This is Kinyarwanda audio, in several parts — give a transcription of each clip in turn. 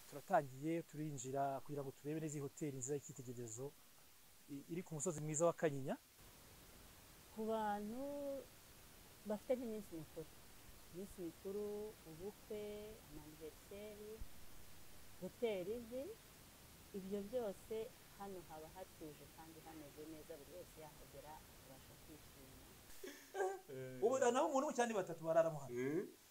twatangiye turinjira kugira ngo turebe neza iyi hoteli nziza y'icyitegererezo i- iri ku musozi mwiza wa Kanyinya ku bantu bafite nk'iminsi mikuru iminsi mikuru ubukwe amaniveriseri hoteli izi ibyo byose hano haba hatuje kandi hameze neza buri wese yahagera akabasha kwishima ubu naho umuntu umwe cyangwa ni batatu barara mo hano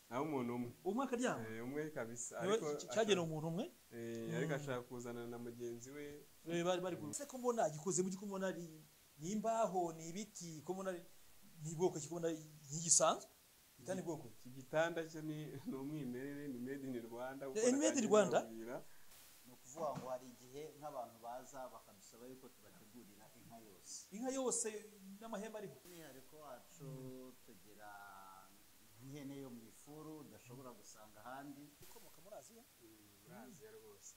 nawe umuntu umwe umwe akaryama Eh, umwe kabisa Niwe ariko cy- cyagenewe ashaka- umuntu umwe eh, ariko ashaka kuzana na mugenzi we eh, bari bari ese ko mbona gikoze mu giko mbona ari ni imbaho ni ibiti ko mbona ari ni bwoko ki ko mbona ntigisanzwe itani bwoko iki gitanda cyo ni ni umwimerere ni made in Rwanda Eh, made in Rwanda? Ubwira. ni ukuvuga ngo hari igihe nk'abantu baza bakadusaba yuko tubategurira inka yose inka yose n'amahembe ariho umwihariko wacu tugira nk'ihene yo mu ifuru udashobora gusanga ahandi ikomoka muri aziya Uraziya rwose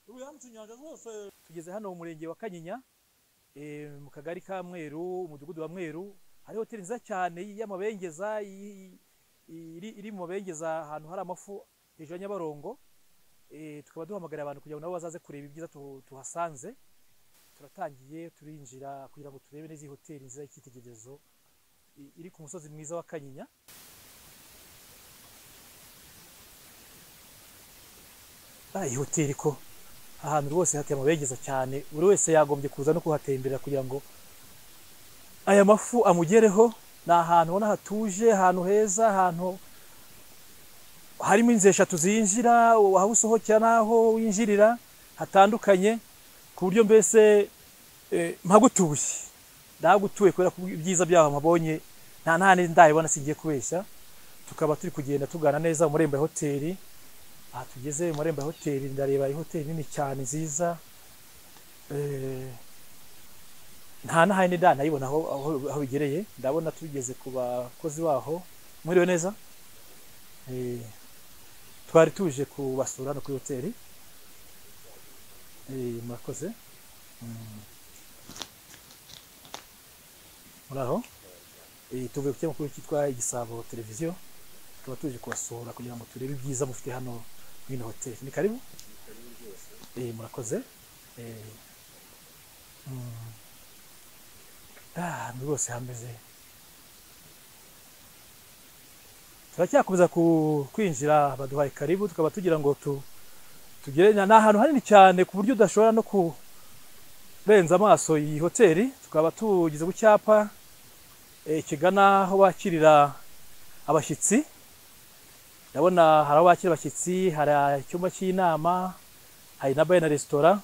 ubu yambutse inyanja zose tugeze hano mu murenge wa kanyinya eh, mu kagari ka mweru umudugudu wa mweru hari hoteli nziza cyane y'amabengeza i- i- iri iri mu mabengeza ahantu hari amafu hejuru ya nyabarongo Eh, tukaba duhamagarira abantu kugira ngo nabo bazaze kureba ibyiza tu- tuhasanze turatangiye turinjira kugira ngo turebe neza iyi hoteli nziza y'icyitegererezo i- iri ku musozi mwiza wa kanyinya Ah, iyi hoteli ko ahantu rwose hateye amabengeza cyane buri wese yagombye kuza no kuhatemberera kugira ngo aya mafu amugereho ni ahantu ubona hatuje ahantu heza ahantu harimo inzu eshatu zinjira aho usohokera n'aho winjirira hatandukanye ku buryo mbese eh, mpagutuye ndahagutuye kubera ko ibyiza byaho mpabonye nta ntane ndayibona singiye kubeshya tukaba turi kugenda tugana neza mu marembo ya hoteli aha tugeze mu marembo ya hoteli ndareba iyi hoteli nini cyane nziza Eh, nta na hayini da nayibona aho aho- aho bigereye ndabona tugeze ku bakozi baho mwiriwe neza Eh, twari tuje kubasura hano kuri hoteli Eh, murakoze Mm. muraho Eh, tuvuye ku kinyamakuru cyitwa igisabo televiziyo tukaba tuje kubasura kugira ngo turebe ibyiza mufite hano muri ino hoteli ni karibu eh, murakoze eh, mm. Ah, ahantu rwose hameze turacyakomeza ku- kwinjira baduhaye karibu tukaba tugira ngo tu tugere ni ahantu hanini cyane ku buryo udashobora no kurenza amaso iyi hoteli tukaba tugeze ku cyapa eh, kigana aho bakirira abashyitsi ndabona hari aho bakira abashyitsi hari icyumba cy'inama hari na bare na resitora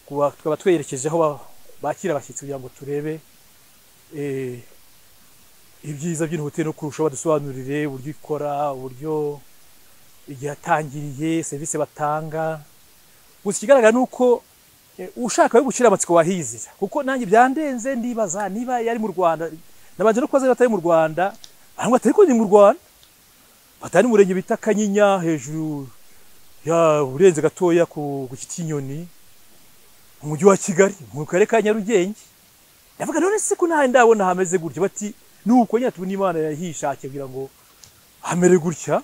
Kuba- tukaba twerekeje aho ba- bakira abashyitsi kugira ngo turebe eh, ibyiza by'ino hoteli no kurusha badusobanurire uburyo ikora uburyo igihe yatangiriye serivisi batanga gusa ikigaragara ni uko eh, ushaka yo gucira amatsiko wahizira kuko nanjye byandenze ndibaza niba yari mu rwanda nabanje no kubaza niba atari mu rwanda arangwa atari ko ni mu rwanda batari mu murenge bita kanyinya hejuru ya urenze gatoya ku ku giti cy'inyoni mu mujyi wa kigali mu karere ka nyarugenge ndavuga none se ko ntawe ndabona hameze gutya bati ni uko nyine tubona imana yahishakiye kugira ngo hamere gutya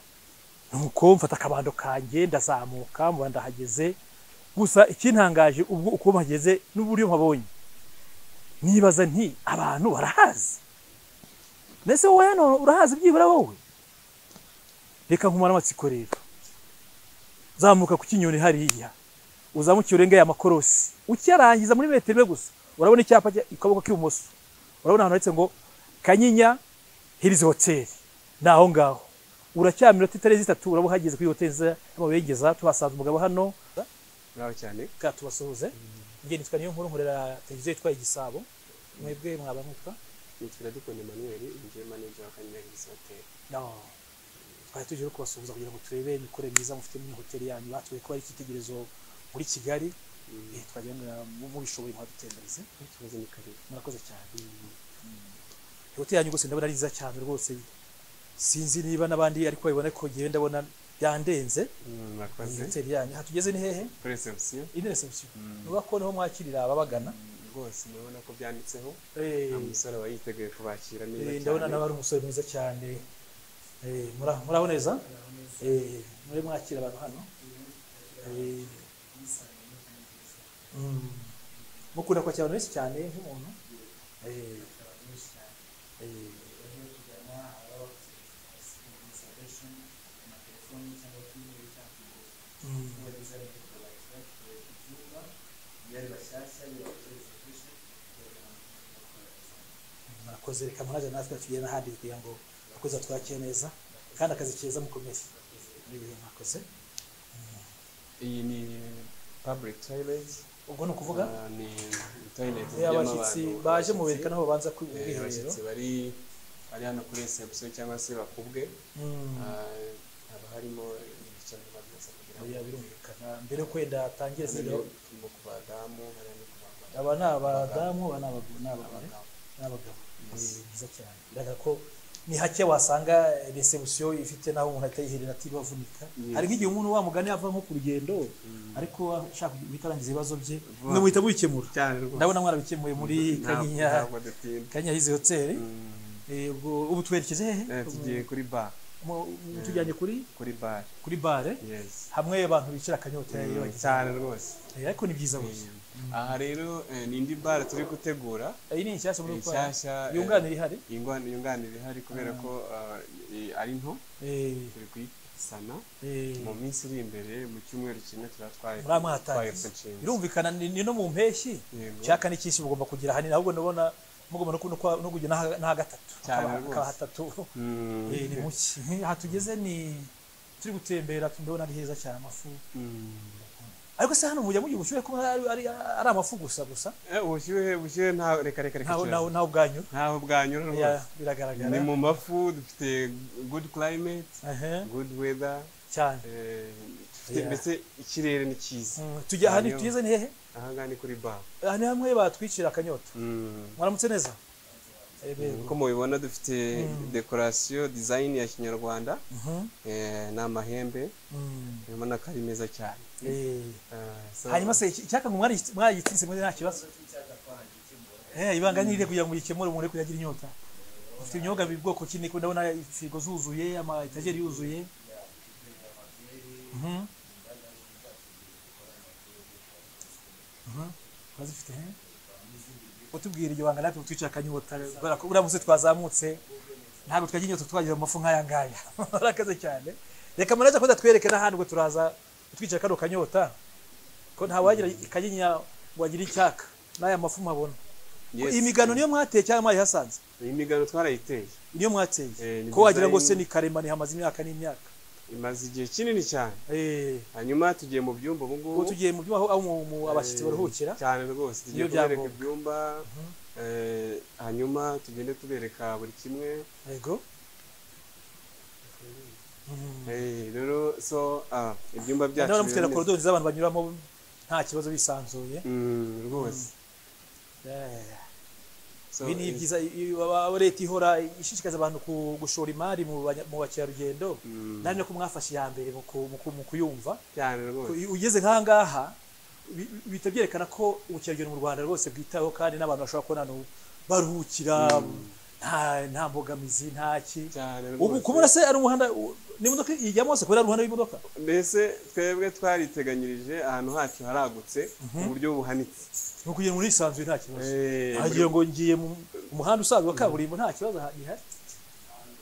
nuko mfata akabando kanjye ndazamuka mba ndahageze gusa ikintangaje ubwo uko mpageze n'uburyo mpabonye nibaza nti abantu barahazi mbese wowe hano urahazi byibura wowe reka nkumara amatsiko rero zamuka ku kinyoni hariya uzamukiye urengeye amakorosi ukiyarangiza muri metero imwe gusa urabona icyapa cya- ku kaboko k'ibumoso urabona ahantu handitse ngo kanyinya hirizi hoteli ni aho ngaho uracyamira minota itarenze itatu uraba uhageze kuri hoteli nziza y'amabengeza tuhasanze umugabo hano muraho cyane bwa tubasuhuze njye nitwa niyo nkuru nkorera televiziyo yitwa igisabo mwebwe mwaba mwitwa nitwa dukunda Emmanuel njye manager wa Kanyaga Hills Hotel no twari tuje no kubasuhuza kugira ngo turebe imikorere myiza mufite muri hoteli yanyu batwereye ko ari icyitegererezo muri kigali Eh, twagenda mubishoboye mwadutembereze ikibazo ni karibu murakoze cyane Mm. hoteli yanyu rwose ndabona ari nziza cyane rwose sinzi niba n'abandi ariko babibona ko njyewe ndabona byandenze iyi murakoze hoteli yanyu aha tugeze ni hehe kuri reception ine reception nuba ko niho mwakirira ababagana rwose urabona ko byanditseho Eh, nta musore aba yiteguye kubakira neza eh, cyane ndabona nawe ari umusore mwiza cyane Eh, mura- muraho neza Eh, muri mwakira abantu hano Eh, mm. mukunda kwakira abantu benshi cyane nk'umuntu Eh, eh, mm. murakoze reka muraje natwe tugere n'ahandi kugira ngo abakozi batwakire neza kandi akazi keza mukomeze Eh, murakoze iyi ni public toilet ubwo ni ukuvuga Ah, ni toilet Eh, abashyitsi baje mu bereka naho babanza ku bwiherero abashyitsi bari bari hano kuri reception cyangwa se bakubwe Mm. Ah, haba harimo ibice by'amazi kugira ngo oya birumvikana mbere yo kwenda atangire sida Hano ni ku badamu hariya ni ku bagabo aba ni abadamu aba ni abagore ni abagore Abagabo. n'abagabo ni Yes. byiza cyane bigaragara ko ni hake wasanga resebusiyo ifite n'aho umuntu atayiherera atibavunika Yes. hari nk'igihe umuntu wa mugani ava nko ku rugendo Mm. ariko ashaka guhita arangiza ibibazo bye Vuba. mwe muhita mubikemura cyane rwose ndabona mwarabikemuye muri Ntabwo- kanyinya ntabwo dutinda kanyinya hizi hoteli Mm. Eh, ubwo ubu twerekeje hehe Eh, tugiye kuri bar Mu- mu- tujyanye kuri kuri bar kuri bare yes hamwe abantu bicara akanyota Mm, iyo bagize cyane rwose Eh, ariko ni byiza burya Mm. aha rero eh, ni indi bar turi gutegura iyi ni inshyashya muri Ni ukwara nshyashya, eh, yunganira ihari ingwani yunganira ihari kubera ko ah, i- ari nto Eh, turi kuyisana eh, mu minsi iri imbere mu cyumweru kimwe tuba twaye muri amwe hatangiye birumvikana ni ni no mu mpeshyi Yego. cyaka n'icyinshi mugomba kugira hanini ahubwo ndabona mugomba no kuno kwa- no kugira n'aha- n'aha gatatu Cyane Hakaba- rwose. hakaba hatatu Eh, ni muki aha tugeze ni turi gutembera ndabona ari heza cyane amafu ariko se hano mujya mugira ubushyuhe kuba ari, ari, ari amafu gusa gusa ubushyuhe ubushyuhe nta reka reka reka ntaho ntaho kirazira. ntaho bwanyu ntaho bwanyura Ya, rwose biragaragara ni mu mafu dufite good climate Ehe, good weather cyane eh, dufite Yeah. mbese ikirere ni cyiza Mm, tujya aha ni Hanyuma- tugeze ni hehe aha ngaha ni kuri bar aha ni hamwe batwicira akanyota Mm. mwaramutse neza Eh, be- uko mubibona dufite dekorasiyo dizayini ya kinyarwanda Mhm, eh, ni amahembe mm. urabona ko ari meza cyane Eh, Eh, so- hanyuma se icyaka ngo mwari mwagitsinze muri nta kibazo eh ibanga ni ire kugira ngo gikemure umuntu ariko yagira inyota ufite ibinyobwa bwoko ki niko ndabona firigo zuzuye ama etageri yuzuye mhm mhm bazifite he utubwira iryo banga natwe twicara akanyota kubera ko uramutse twazamutse ntabwo twagira inyota twagira amafu nk'aya ngaya arakaze cyane reka manaza ko ndatwereke n'ahandi ngo turaza twicara kano kanyota ko ntawagira kanyinya ngo agire icyaka n'aya mafu mabona Yes. iyi migano niyo mwateye cyangwa mwayihasanze iyi migano twarayiteye niyo mwateye Eh, ni ko wagira ngo se design- ni karemano hamaze imyaka n'imyaka imaze igihe kinini cyane eh hanyuma tugiye mu byumba ubu ngubu ubu tugiye mu byuma aho aho mu- mu eh, abashyitsi baruhukira cyane rwose tugiye Iyo kubereka byangombwa. ibyumba eh, hanyuma tugende tubereka buri kimwe yego Eh, rero so ah, ibyumba byacu ndabona bimeze mufite na neza. korodori z'abantu banyuramo nta kibazo bisanzuye Mm, rwose Eh, So, ibi ni eh, byiza i- i- i- leta ihora ishishikariza abantu ku- gushora imari mu banya- mu bakerarugendo Mm. nari no ko mwafashe iya mbere mu ku- mu ku- mu kuyumva cyane rwose ugeze nk'aha ngaha bi- bi- bihita byerekana ko ubukerarugendo mu rwanda rwose bwitaweho kandi n'abantu bashobora kubona ahantu baruhukira nta nta mbogamizi nta ki cyane ubu rwose. kubona se ari umuhanda u- ni imodoka ijyamo hose kubera ari umuhanda w'imodoka mbese twebwe twariteganyirije ahantu hacu haragutse mu buryo buhanitse ni ukugira ngo nisanzuye nta kibazo Eh, hagiye ngo ngiye mu mu muhanda usanzwe wa kaburimbo nta kibazo ha- gihari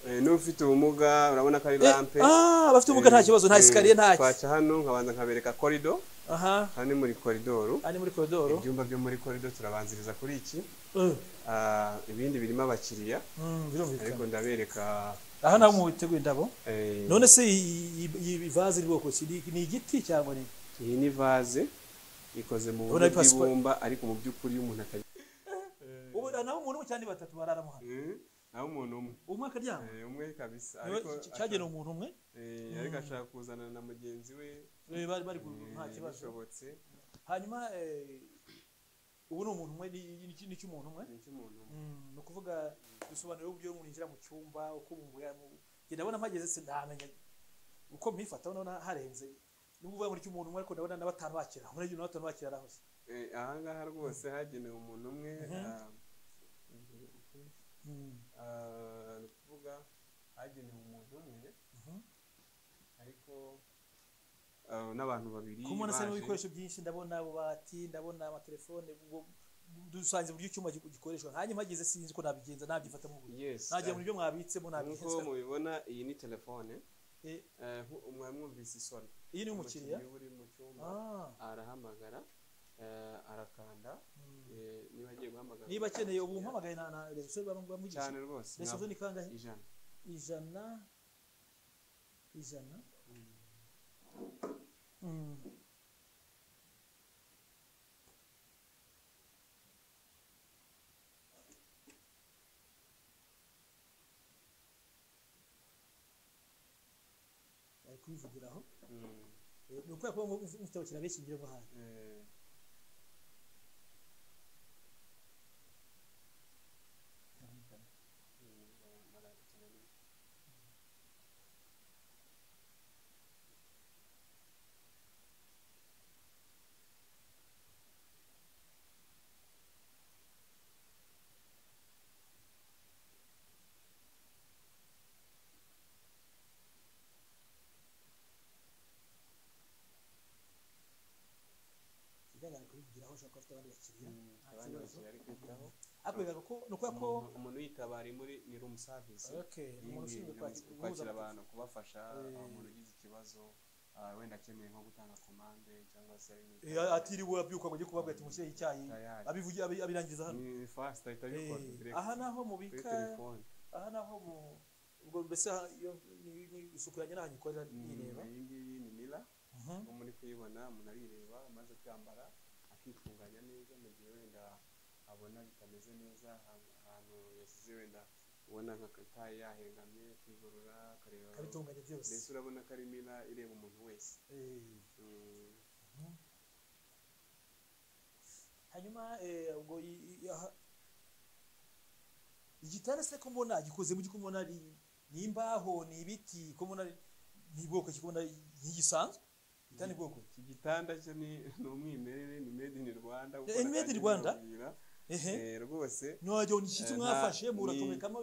Eh, n'ufite ubumuga urabona ko ari Eh, rampe ah abafite ubumuga nta kibazo nta esikariye nta ki twaca hano nkabanza nkabereka korido aha aha ni muri koridoro aha ni muri koridoro ibyumba byo muri korido turabanziriza kuri iki Eh, Ah, ibindi birimo abakiriya mm, ariko birumvikana ndabereka aha naho mwiteguye indabo eh, none se iyi- iyi- iyi vaze iri bwoko ki? Ni- ni igiti cyangwa ni iyi ni vaze ikoze mu buryo Urabona ari pasipa- bw'ibumba ariko mu by'ukuri iyo umuntu atagira ubu naho umuntu umwe cyangwa ni batatu bararamo hano naho umuntu umwe umwe akaryama Eh, umwe kabisa Niwe ariko cy- cyagenewe umuntu umwe ashaka- eh, ariko ashaka kuzana na mugenzi we eh, bari bari ku- eh, nta kibazo bishobotse hanyuma eh, ubu ni umuntu umwe ni- ni- ni cy'umuntu umwe ni icy'umuntu umwe Mm, ni ukuvuga bisobanura uburyo umuntu yinjira mu cyumba uko umubwira mu njye ndabona mpageze se ntamenya uko mpifata ndabona harenze nubwo uvuga ngo ni cy'umuntu umwe ariko ndabona na batanu bakira muri na batanu bakira arahoze Eh, aha ngaha rwose hagenewe umuntu umwe ah, Mm, ah, ni ukuvuga hagenewe umuntu umwe ariko eh, n'abantu babiri kuko umuntu asa baje. n'ibikoresho byinshi ndabona ububati ndabona amatelefone ubwo dusanze buri icyuma gikoreshwa nkanjye mpagize sinzi uko nabigenza nabyifatamo uburyo Yes. nagera muri byo mwabitsemo nk'uko nabigenza mubibona iyi ni telefone Eh, eh, nku- mwari mwumvise isoni iyi ni umukiriya Umukiriya uri mu cyumba Ah, arahamagara eh, arakanda mm. eh, niba agiye guhamagara niba akeneye ubu mpamagaye na na rezo bamugisha cyane rwose rezo ntabwo. ni kangahe ijana ijana ijana Mm. ari kubivugiraho Mm, Eh, ni ukubera ko mufite abakiriya benshi ngira ngo hano eh, ikigaragara kubivugiraho ushobora kuba afite abandi bakiriya nta kibazo mm, abandi bakiriya ari kwitaho ariko bigaragara ko ni ukubera ko Umuntu- umuntu uyitaba ari muri ni room service okay ni umuntu Iyi ushinzwe ngiyi, kwakira guhuza kwakira abantu kubafasha Eh. aho umuntu ugize ikibazo ah, wenda akeneye nko gutanga komande cyangwa se Eh, atiriwe abyuka ngo ajye kubabwira ati mushyire icyayi Tayari. abivugi abi- abirangiriza hano ni fast ahita abikora Eh, direct aha naho kuri mubika telefone aha naho mu ubwo mbese aha iyo ni- ni isuku yanjye naho nyikorera nireba iyi ngiyi ni mira Mhm. nko muri kuyibona umuntu arireba amaze kwambara akitunganya neza mu gihe wenda abona bitameze neza ahantu- ahantu yasize wenda ubona nka kataye yahengamye akigorora akareba akabitunganya byose mbese urabona ko ari mira ireba umuntu wese Eh, Mm. hanyuma eh, ubwo i- i- aha- igitanda se ko mbona gikoze mu giko mbona ari- ni imbaho ni ibiti ko mbona ari- ni bwoko ki ko mbona ntigisanzwe igitanda ni bwoko iki gitanda cyo ni ni umwimerere ni made in rwanda Eh, ni made in Rwanda? ehe Eh, rwose none gishyitsi Eh, mwafashe nta- muratomekamo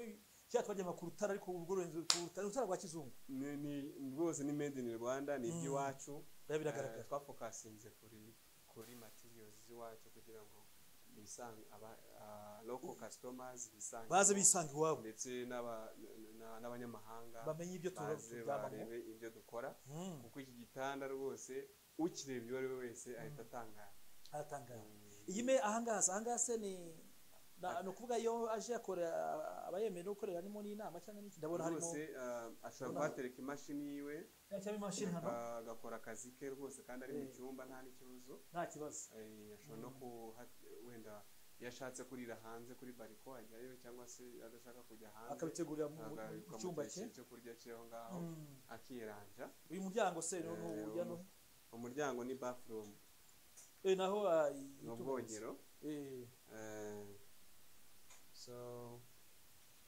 cya twajyaga ku rutara ariko urwo rurenze ku rutara urutara rwa kizungu ni ni- rwose ni made in rwanda ni iby'iwacu biba biragaragara Eh, twafokasinze kuri kuri materials z'iwacu kugira ngo bisanga aba ah, local customers bisange baze bisanga iwabo ndetse n'aba- n- n- n'abanyamahanga bamenye ibyo tuba baze barebe ibyo dukora kuko iki gitanda rwose ukireba uwo ari we wese ahita atangara haratangara iyi me ahangaha se ahangaha se ni na- ni ukuvuga iyo aje akora abayemerewe gukorera harimo n'inama cyangwa n'iki ndabona harimo rwose ah, ashobora Urabona- kuhatereka imashini yiwe cyangwa imashini hano ah, agakora akazi ke rwose kandi ari mu Eh. cyumba nta n'ikibazo nta kibazo Eh, ashobora no kuha- wenda iyo ashatse kurira hanze kuri bariko ajyayo cyangwa se adashaka kujya hanze akabitegurira mu mu agaruka mu cyumba gihe cye cye cyo kurya cyaho ngaho Mm. akiranja uyu muryango se ni Eh, ujya no umuryango ni bathroom Eh, naho ah, i- ni itunganyiriza. ubwogero Eh, Eh, so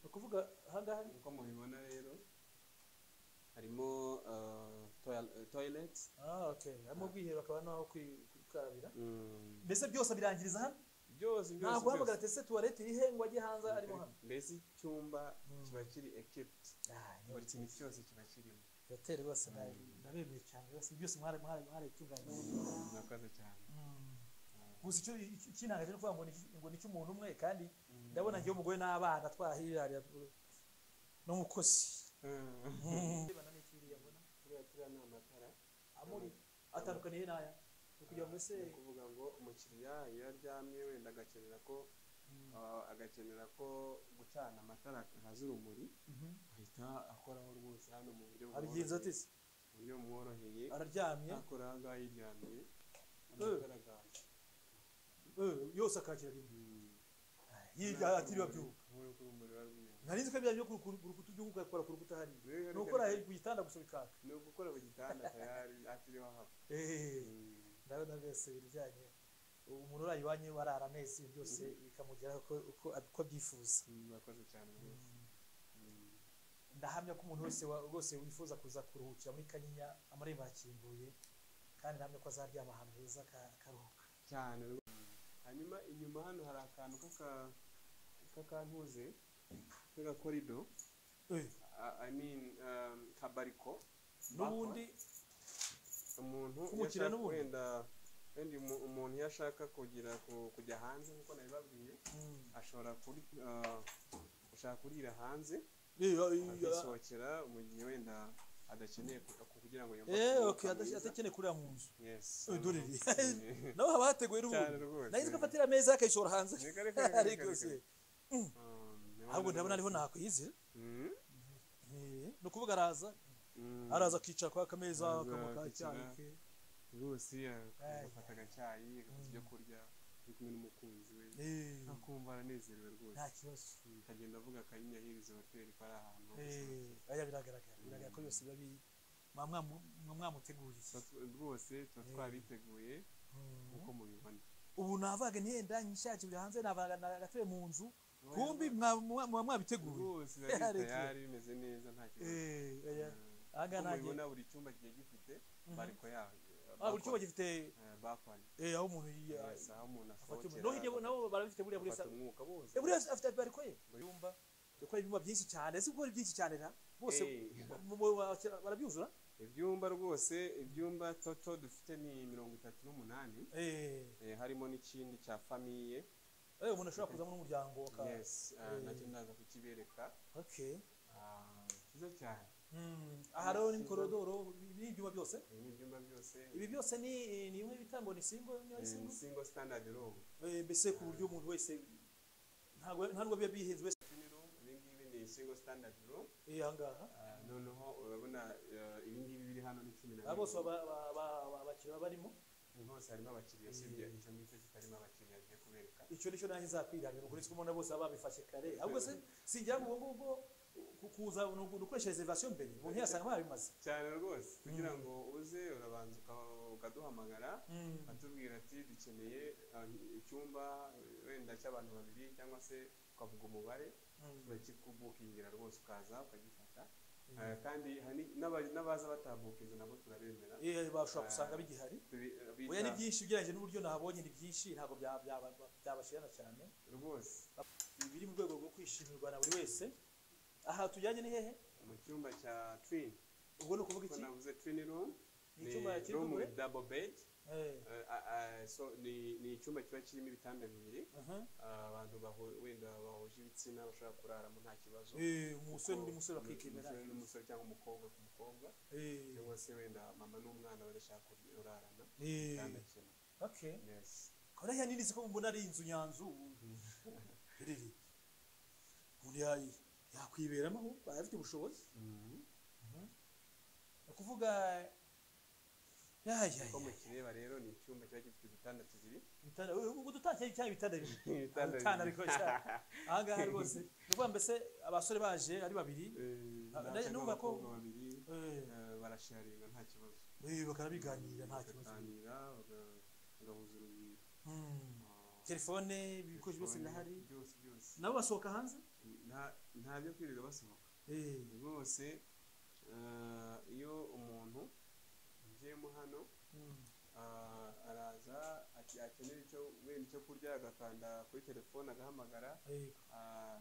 ni ukuvuga ahangaha ni- nk'uko mubibona rero harimo eh, toil- eh, toilet ah okay harimo ubwiherero akaba n'aho kwi- kwikarabira Mm. mbese byose abirangiriza hano byose byose ntabwo uhamagara byose ati ese tuwarete iri he ngo ajye hanze arimo hano mbese icyumba Mm. kiba kiri equipped buri kintu cyose kiba kirimo hoteli bose ndabemeye cyane bose byose mwaratunganye murakoze cyane gusa icyo kintangaje ni ukuvuga ngo ni iki- ngo ni icy'umuntu umwe kandi ndabona njyewe umugore n'abana twahirirarira n'umukozi Ndabona n'iki biriya mbona. turiya turiya ni amatara Amuri atandukaniye n'aya ni ukugira ngo ese ni ukuvuga ngo umukiriya iyo aryamye wenda agakenera ko ah, agakenera ko gucana amatara akaza urumuri ahita akoraho rwose hano mu buryo abigenza ati se mu buryo bumworoheye araryamye akora aha ngaha yiryamiye amatara agaje eh, yose akakira rimwe Mm. yiga atiriwe abyuka Urabona ko urumuri ruba rwumweru. nari nzi ko ibyaha byo ku ku- ku rukuta ubyuka ugakora ku rukuta hariya ni Rero reka- ukora hejuru ku gitanda gusa bikaka ni ugukora mu gitanda tayari atiriwe ahava Mm. ndabona rwose ibijyanye umuntu uraye iwanyu barara amezi byose bikamugeraho uko- uko uko abyifuza murakoze cyane rwose Mm. ndahamya ko umuntu wese wa- rwose wifuza kuza kuruhukira muri kanyinya amarembo arakinguye kandi ndahamya ko azaryama ahantu heza aka- akaruhuka cyane rwose. hanyuma inyuma hano hari akantu k'aka- k'akantuze k'agakorido Eh, I mean um, kabariko n'ubundi umuntu Kumukira yashaka- n'ubundi. wenda wenda umu- umuntu iyo ashaka kugira ku- kujya hanze nk'uko nabibabwiye ashobora kuri ah, ashaka kurira hanze akisohokera mu gihe wenda adakeneye kuga- kugira ngo yumve eee umwuka oke mwiza. atakeneye kurira mu nzu Yes. udurire Mm. nawe haba hateguye Cyane n'ubundi rwose. nahize ko afatira ameza akayishora hanze Ni kare, kare, kare, ariko kare, se kare. Ah, niho ahubwo rero ndabona ariho rwose. nakwizera Mm. Eh, ni ukuvuga araza Mm. araza akicara kwa kameza Araza akanywa ka akicara. cyayi ke rwose Ay. agafata agacyayi agafata ibyo kurya ari kumwe n'umukunzi we Eh, akumva aranezerewe rwose nta kibazo Mm, akagenda avuga akanyinya hirizi hoteli ko ari ahantu Eh, oya biragaragara biragaragara ko byose biba bi mwa- mwa- mwa- mwamuteguriye Tuba tu- rwose tuba Eh. twabiteguye Mm. uko mubibona ubu navaga ntihenda nyishakira hanze nagatuye mu nzu Oya, kumbi rwose- mwa- mwa- mwa- mwabiteguye rwose Ya, biba biri reke. tayari bimeze neza nta kibazo Eh, oya. Mm. Aha ngaha Uko nta mubibona buri cyumba kigiye gifite Mhm. bariko yayo Ah, buri cyumba gifite bakwane eh, aho umuntu yi- Yes, aho umuntu afata asohokera umwuka. no hirya bo- nabo barabifite buriya buri agafata umwuka bose buri wese afite bariko ye Buri- ibyumba dukora ibyumba byinshi cyane si gukora byinshi cyane na bose Eh. mu- mu- bakira- barabyuzura ibyumba rwose ibyumba toto dufite ni mirongo itatu n'umunani eh Eh, harimo n'ikindi cya famiye eh, umuntu ashobora kuzamo n'umuryango aka yes ah, Eh. nacyo ndaza kukibereka okay Ah, cyiza cyane Mm, aha rero ni korodoro n'ibyuma byose ibi ni ibyumba byose ibi byose ni ni bimwe bitambo ni singo ni Eh, singo ni single standard room Eh, mbese ku buryo umuntu wese ntabwo ntabwo biba bihenze wese Ini room, ibi ngibi ni single standard room eh, aha ngaha Ah, noneho urabona ah, ibi ngibi biri hano ni cumi na aba bose bibiri. baba- ba- ba- ba- abakiriya barimo hose harimo abakiriya usibye Eh. icyo ngicyo kitarimo abakiriya agiye kubereka icyo nicyo naho izakwirangira ukuri ko ubona bose baba babifashe kare ahubwo se singira ngo ubwo ngubwo ku- kuza ni ugu- ni ukoresha reservation mbere umuntu yasanga babimaze cyane rwose kugira ngo uze urabanza uka- ukaduhamagara Mm. atubwira ati dukeneye ah, icyumba eh, wenda cy'abantu babiri cyangwa se ukavuga umubare bakikubukingira rwose ukaza ukagifata Ah, kandi hari n'aba- n'abaza batabukinze nabo turabemera Eh, bashobora gusanga bigihari Tubi- bita- oya ni byinshi ugereranyije n'uburyo nabonye ni byinshi ntabwo bya- bya- byabashirana cyane rwose ibi biri mu rwego rwo kwishimirwa na buri wese aha tujyanye ni hehe mu cyumba cya twin ubwo ni ukuvuga uko iki navuze twin room Ni icyumba kiri room kumwe? with double bed Eh, Eh, ah, ah, so ni ni icyumba kiba kirimo ibitanda bibiri aha. Ah, abantu bahu- wenda bahuje ibitsina bashobora kuraramo nta kibazo Eh, umusore Kuko n'undi musore umu- bakikemera umusore n'umusore cyangwa umukobwa ku mukobwa Eh, cyangwa se wenda mama n'umwana barashaka kurarana eh, kandi akina okay yes kora ya nini siko mbona ari inzu nyanzu iriri umuntu yayi yakwiberamo ahubwo arafite ubushobozi ni ukuvuga yaya uko mukireba rero ni icyumba kiba gifite udutanda tubiri ibitanda ubwo dutangiye cyane ibitanda bibiri Ibitanda Ibitanda bibiri. biko cyane aha ngaha rwose ni ukuvuga mbese abasore baje ari babiri Eh, Ah, ndetse numva ko- n'abakobwa babiri eh, eh, barasharinga nta kibazo eh, bakanabiganirira nta kibazo bakaganira baga- bagahuza urugwiro Mm. Ah, telefone ibikoresho byose telefone, birahari byose byose nabo basohoka hanze Nta- nta byo kwirirwa basohoka Eh, rwose eh, iyo umuntu agiyemo hano mm. ah, araza ati akenera icyo wenda icyo kurya agakanda kuri telefone agahamagara Eh, ah,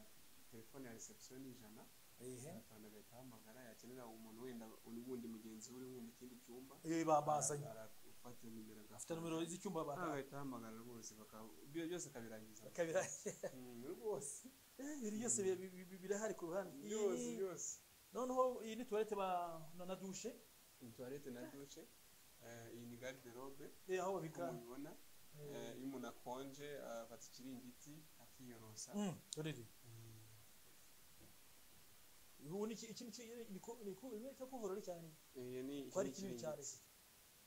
telefone ya reception ni ijana eh, agakanda agahita ahamagara yakenera umuntu wenda ubundi mugenzi we uri nko mu kindi cyumba eh, babazanye arafata nimero afite nomero z'icyumba agafata, bakabirangiza agahita ahamagara rwose baka- byo- byose akabirangiza Mm, rwose ibintu byose bi- bi- bi- birahari ku ruhande Iyi byose ni- byose noneho iyi ni tuwarete ba na- na dushe ni tuwarete na dushe eh, iyi ni garderobe eh, aho uko babika mubibona eh, iyo umuntu akonje afata ikiringiti akiyorosa Mm, dorere ubu ni iki iki ni iki- ni ku- ni ku- ni cyo kuvurori cyane Eh, ni iki ko ari ni kinini cyane ikiringiti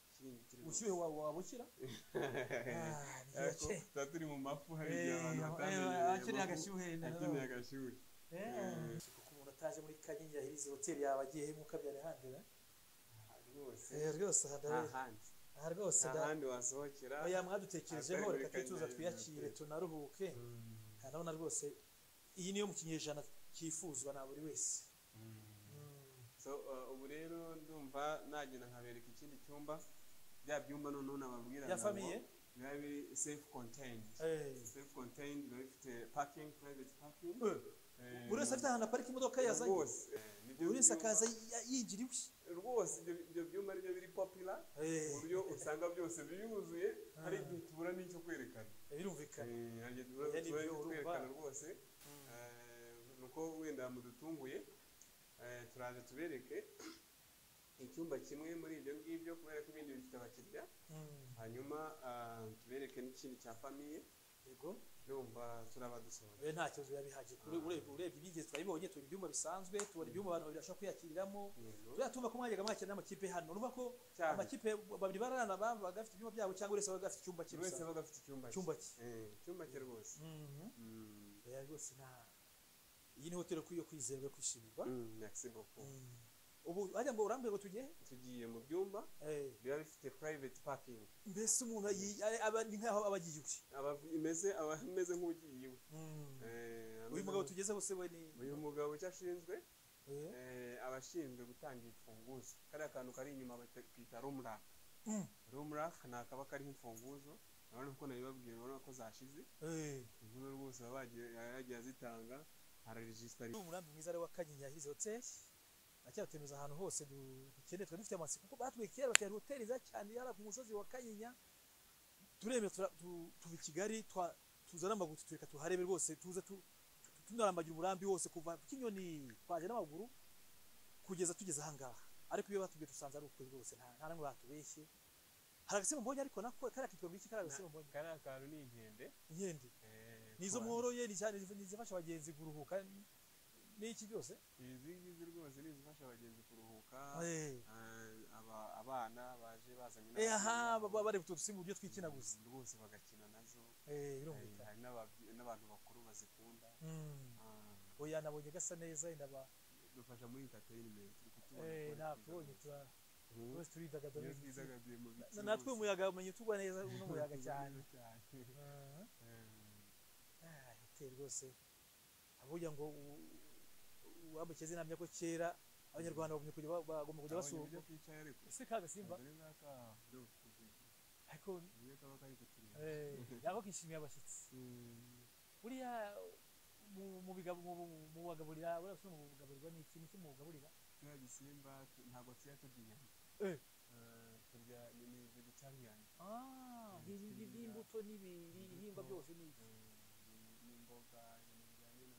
ikiringiti rwose. ubushyuhe wawe wabukira Ah, ni Ariko cyo- tuba turi mu mafu hari igihe abantu Eh, batamenyereye eh, akeneye amafu, agashyuhe akeneye agashyuhe Eh, kuko umuntu ataje muri kanyinya hirizi hoteli yaba agiye nk'uko abyarihandira Ah, rwose rwose aha nta ndabe- handi aha rwose nta nda- handi wasohokera oya mwadutekerejeho Atari muri reka twituza Kanyinya twiyakire hoteli. tunaruhuke Mm, urabona rwose iyi niyo mu kinyejana cyifuzwa na buri wese mm. Mm. so eh, ubu rero ndumva nagenda nkabereka ikindi cyumba bya byumba noneho nababwira ya ngo famiye biba biri self contained Eh, self contained biba bifite parking private parking eh, buri wese afite ahantu aparika imodoka ye yazanye rwose eh, nibyo buri wese byuma- akaza y- yigira iwe rwose ibyo- ibyo byuma aribyo biri popula Eh. ku buryo usanga byose biyuzuye hari igihe tubura n'icyo kwerekana birumvikana Eh, hari igihe tubura Oya, ni tubura byo, n'icyo urumva. kwerekana rwose Eh, ni uko wenda mudutunguye eh, turaje tubereke icyumba kimwe muri ibyo ngibyo kubera ko ibindi bifite abakiriya hanyuma ah, tubereke n'ikindi cya famiye yego urumva turabadusohora be nta kibazo biba bihagije Ure- urebye urebye ibigezi twabibonye tubona ibyumba bisanzwe tubona ibyumba abantu babiri bashobora kwiyakiriramo turiya tumva ko mwajyaga mwakira n'amakipe hano urumva ko Cyane. amakipe babiri bararana babaga bafite ibyumba byabo cyangwa urese babaga bafite icyumba cye buri wese gusa. aba afite icyumba cye Icyumba cye. Eh, icyumba cye rwose Mhm. Mm. oya rwose nta iyi ni hoteli yo kwizerwa yo kwishimirwa Mm, merci beaucoup Mhm. ubu hajya ngo urambwira ngo tujye tugiye mu byumba Eh, biba bifite private parking mbese umuntu ayi- ari- aba- ni nkaho aba agiye iwe aba imeze aba ameze nk'ugiye iwe Eh, ameze uyu mugabo nk- tugezeho se we ni uyu mugabo icyo ashinzwe Eh, eh, aba ashinzwe gutanga imfunguzo kariya kantu kari inyuma bakita rumrak Mm. rumrak ni akaba kariho imfunguzo urabona ko nabibabwiye urabona ko zashize eh. inkuru rwose aba yagiye- yagiye azitanga araregisitara Uri umurambi mwiza rero wa kanyinya hirizi hoteli acyatumiza ahantu hose du- dukeneye twari dufite amatsiko kuko batuye kera bakayari hoteli nziza cyane yari ku musozi wa kanyinya turemera tura- tu- tuva i kigali twa- tuzana amaguru tutureka tuharebe rwose tuze tu- tu- tunarambagira umurambi wose kuva ku kinyoni twaje n'amaguru kugeza tugeze ahangaha ariko iyo batubwiye dusanze ari ukuri rwose nta nta n'umwe batubeshye hari agasimba mbonye ariko nako kariya kitwa ngo iki kariya agasimba mbonye kariya kantu ni inkende inkende eh, nizo ku bantu. mworoye ni cyane nizifasha abagenzi kuruhuka n'iki byose izi ngizi rwose ni izifasha abagenzi kuruhuka Eh. Eh, aba- abana baje bazanye aha n'ababyeyi baba babo. bareba utu dusimba uburyo twikinaguza rwose bagakina nazo eh Eh, birumvikana hari n'ababye- n'abantu bakuru bazikunda Mm. Ah, oya nabonye gasa neza yenda ba dufasha muri entertainment turi kutubona eh kubera natubonye kwidagadura. tura Mhm. twese turidagadura Iyo mu biti. twidagaduye mu biti Na- natwe rwose. umuyaga umenye tugwa neza uno muyaga cyane cyane Ah, Eh, ah, hoteli rwose avuga ngo u- u- uwambukije zinamya ko kera abanyarwanda bagomba kujya ba- bagomba kujya abonye uburyo basurwa kicaye ariko ese ka gasimba dore ngaka do ariko uburyo kaba kari kutureba eh yako kishimiye abashyitsi Mm, buriya mu- mu bigabo mu- mu- mu bagaburira buriya usanga mu bugaburirwa ni ikintu kimugaburira turiya gisimba tu- ntabwo turya turya inyama Eh. Eh, turya ni ni vegetarian Ah, ibi ibi by'imbuto n'ibihingwa byose ni iki? Eh, ni- n'imboga ibintu bijyanye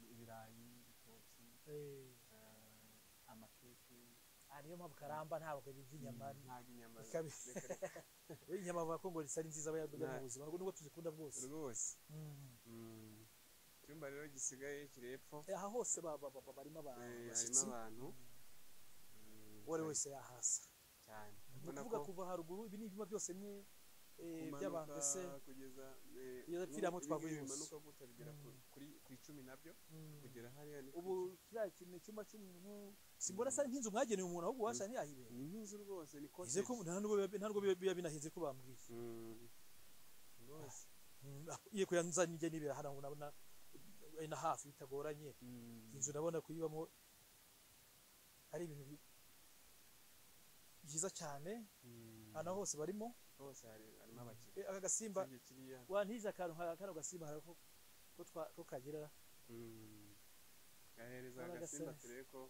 na ibirayi ibitoki Eh, eh, amakeke ah, niyo mpamvu karamba ntabwo ibirya inyama ari- ntabwo inyama Bikabi- reka reka. inyama bavuga ko ngo zitari nziza abayarya Nta- mu buzima nubwo tuzikunda bwose rwose Mm. Mm. icyumba rero gisigaye kiri hepfo Eh, aha hose ba- ba- ba- barimo aba- eh, harimo abashyitsi abantu uwo ari wese yahasa cyane ni ubona ukuvuga ko kuva haruguru ibi ni ibyumba byose ni eh, by'abantu umanuka ese kugeza Kugeza Pfiriya Mutwa twavuye Virus. bimanuka gutya bigera ku- kuri ku icumi nabyo Mm. kugera hariya ni ubu kiriya kintu icyumba cy'umuntu simbona asa nk'inzu mwagenewe umuntu ahubwo uwashaka ntiyahibereye ni nk'inzu rwose ni Hize ko cottage. nta nubwo biba- nta nubwo biba biba binahize ko bambwiye Mm. rwose Mm, ah, iyo kuyanzanye njye nibera hano nabona ari na hafi bitagoranye Mm. inzu nabona kuyibamo ari ibintu bi- byiza cyane Mm. ahantu hose barimo hose hari- harimo Eh, abakiriya aka gasimba Usibye kiriya wantije akantu nka kano gasimba hari ako ko twa- ko kagira Mm. gahereza Urabona agasimba agasa- turebe ko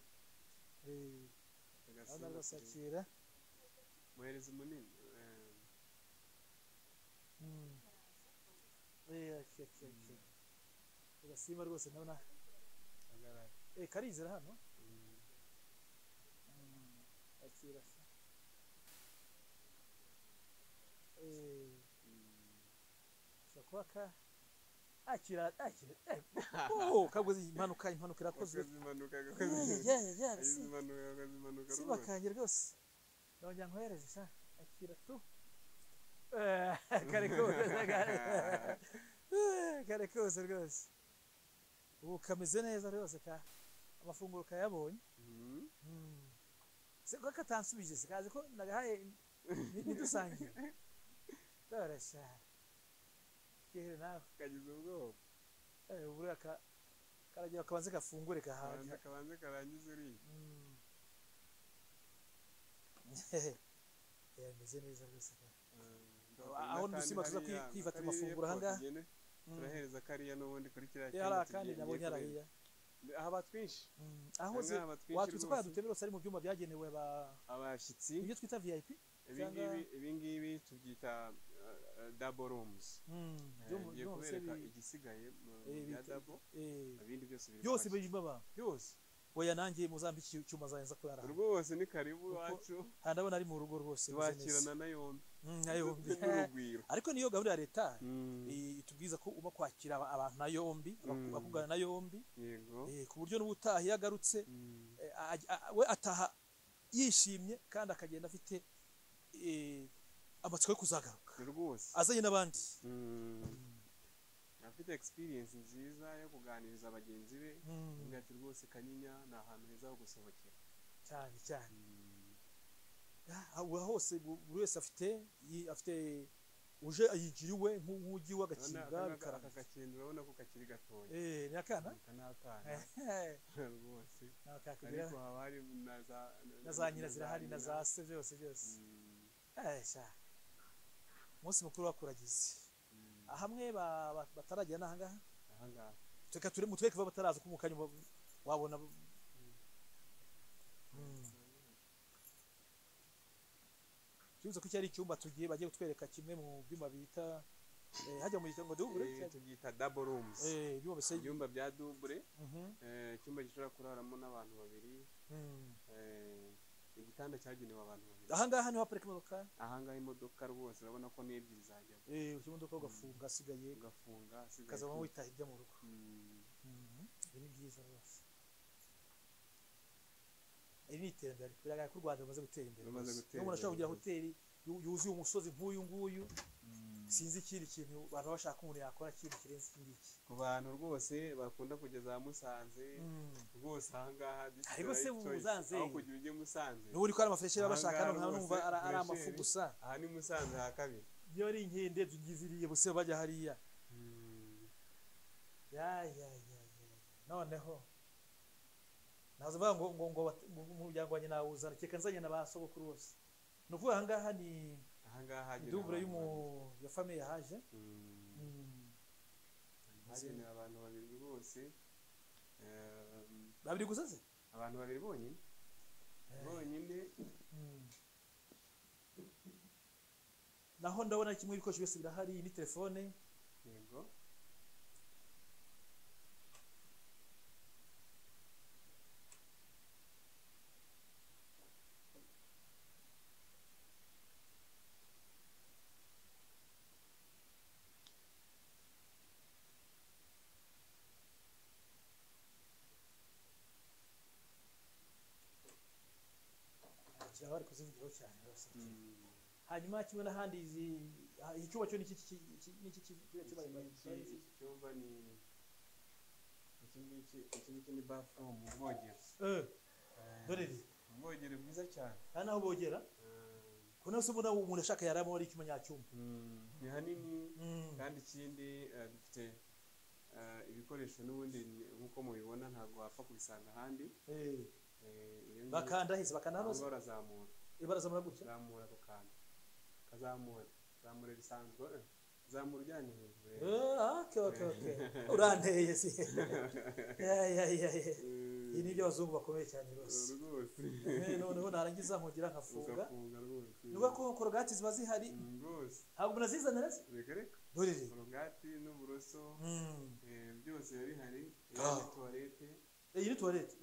eh, aho agasimba turebe- narwasakira muhereza umunini eh, Mm. Eh, ake, ake, ake. Ako gasimba rwose ndabona agarara eh, karizera hano Mm. Mm, akira se. Eh, Mm. ushobora kuba ka akira akira eh, oh, kaguze impanuka impanuka irakozwe Gakoze impanuka gakoze impanuka Yagize si impanuka gakoze impanuka rwose. bakanye rwose nongera nkohereze sha akira tu Eh, kare kose kare Eh, kare kose rwose ubu kameze neza rwose ka amafunguro kayabonye Mm. Mm. se ko katansubije se kazi ko nagahaye ntidusangiye dorasha kere nawe kagize ubwoba Eh, ubu reka karagira kabanze gafungure kabanza gahaga kabanza karangize uriya Mm. Eh, bimeze neza rwose Eh, Aho dusimba tuza kwi- kwifata amafunguro ahangaha. tugende turahereza kariya n'ubundi kuri kiriya yari cyumba akandi tugiye- nabo ngiye kureba. nyarariya haba twinshi Mm, aho Aha ze ngaha batwinshi watwitse ko rwose. yadutemera ari mu byumba byagenewe ba abashyitsi ibyo twita vip ibingibi ibingibi tubyita dabo rumuzi Mm, byo mu- ngiye byo mu kubereka bise bi- igisigaye mu eh, bya bita- dabo eh, ibindi byose biri byose kwakira. birimo abantu byose oya nanjye muzambi iki- icyuma zanjye kurara hano. rwose ni karibu Uko- iwacu aha ndabona ari mu rugo rwose meze neza. tubakirana na yombi Mm, na yombi n'urugwiro ariko niyo gahunda ya leta Mm, eh, itubwiza ko ugomba kwakira aba- abantu na yombi abaku- Mm. abakugana na yombi yego eh, ku buryo n'ubutaha iyo agarutse Mm, eh, aj- a- we ataha yishimye kandi akagenda afite eh, amatsiko yo kuzagaruka rwose azanye n'abandi Mm. afite experience nziza yo kuganiriza bagenzi be Mm, avuga ati rwose kanyinya ni ahantu heza ho gusohokera cyane cyane aho hose bu- buri wese afite yi- afite uje yigiriwe nk'ugi w'agakinga Urabona aka- aka bikaranga gakinda urabona ko kakiri gatoya eh ni akana aka ni akana Eh, rwose nakakubwira ariko haba hari na za na za nyina zirahari na za se byose byose Mm, Eh, sha umunsi mukuru wakuragize mm, hamwe ba- ba- batarajya n'ahangaha aha ngaha reka ture mutweke kuba bataraza ko mukanya uba- wabona bu- Mm. Tuzi ko iki ari icyumba tugiye bagiye kutwereka kimwe mu byuma bita eh, hajya mu gihe ngo dubure Eh, tubyita double rooms eh byuma bise ibyumba bya double Mhm, eh, icyumba gishobora kuraramo n'abantu babiri mm. eh, igitanda cyagenewe abantu babiri aha ngaha niho haparika imodoka aha ngaha imodoka rwose urabona ko n'ebyiri zajyamo eh ushyira imodoka ugafunga asigaye ugafunga asigaye ukazaba ku- witaha ibyo mu rugo Mm, ibi ni byiza rwose iri ni iterambere biragaragara ko u rwanda rumaze gutera imbere Rumaze rwose. gutera n'ubu urashobora imbere kugira hoteli yu- yuzuye umusozi nk'uyu nguyu sinzi ikindi kintu abantu baba bashaka ko umuntu yakora ikintu kirenze iki ngiki ku bantu rwose bakunda kugeza za musanze rwose aha ngaha this is the Ariko se right choice. Musanze- aho kugira ujye musanze n'ubu uri ko hari amafureshi baba bashaka Ahangaha hano nkaba numva rwose ari- ari fresh amafu air. gusa aha ni musanze ha kabiri iyo ari inkende tugiziriye buse bajya hariya ya ya ya ya ya. noneho naza bavuga ngo ngo ngo bat- ngo umuryango wanjye nawuzana reka nzanye na ba sogokuru bose ni ukuvuga aha ngaha ni aha ngaha hagenewe idubure abantu y'umu babiri. ya famiye yahaje Mm, Mm. hagenewe abantu babiri rwose Um, babiri gusa se abantu babiri bonyine bonyine Mm. naho ndabona kimwe ibikoresho byose birahari ni telefone yego kiraba bari kuzivugiraho cyane rwose Mm, hanyuma kimwe n'ahandi izi ah, iki cyumba cyo ni iki ki- ki- ni iki ki- kiriya iki cyumba ngiki ni- iki cyumba ni iki ngiki iki ngiki ni bathroom ubwogero Eh, Eh, dore iri ubwogero bwiza cyane aha naho bogera Eh, kubona se mbona umuntu ashaka yaramo ari icyuma nyacyumba ni hanini Mm. kandi ikindi eh, dufite eh, ibikoresho n'ubundi ni- nk'uko mubibona ntabwo wapfa kubisanga ahandi Eh, Eh, iyo ngiyo- bakanda hese bakanda aho hano ngaho urazamura ibaraza muri gutya zamura rukanda kazamura zamura risanzwe eh, zamura ujyanye hejuru Eh, eh. ah, okay, okay, okay. uranteye si Ya, ya, ya, ya. Eh, ibi ni ibyo abazungu bakomeye cyane rwose rwose Eh, noneho narangiza nkongera nkafunga ugafunga rwose ni ukuvuga ko korogati ziba zihari Mm, rwose ntabwo munazizanira se reka reka dore iri korogati n'uburoso Mm. eh, byose biba bihari Ah. iyo tuwarete iyi ni tuwarete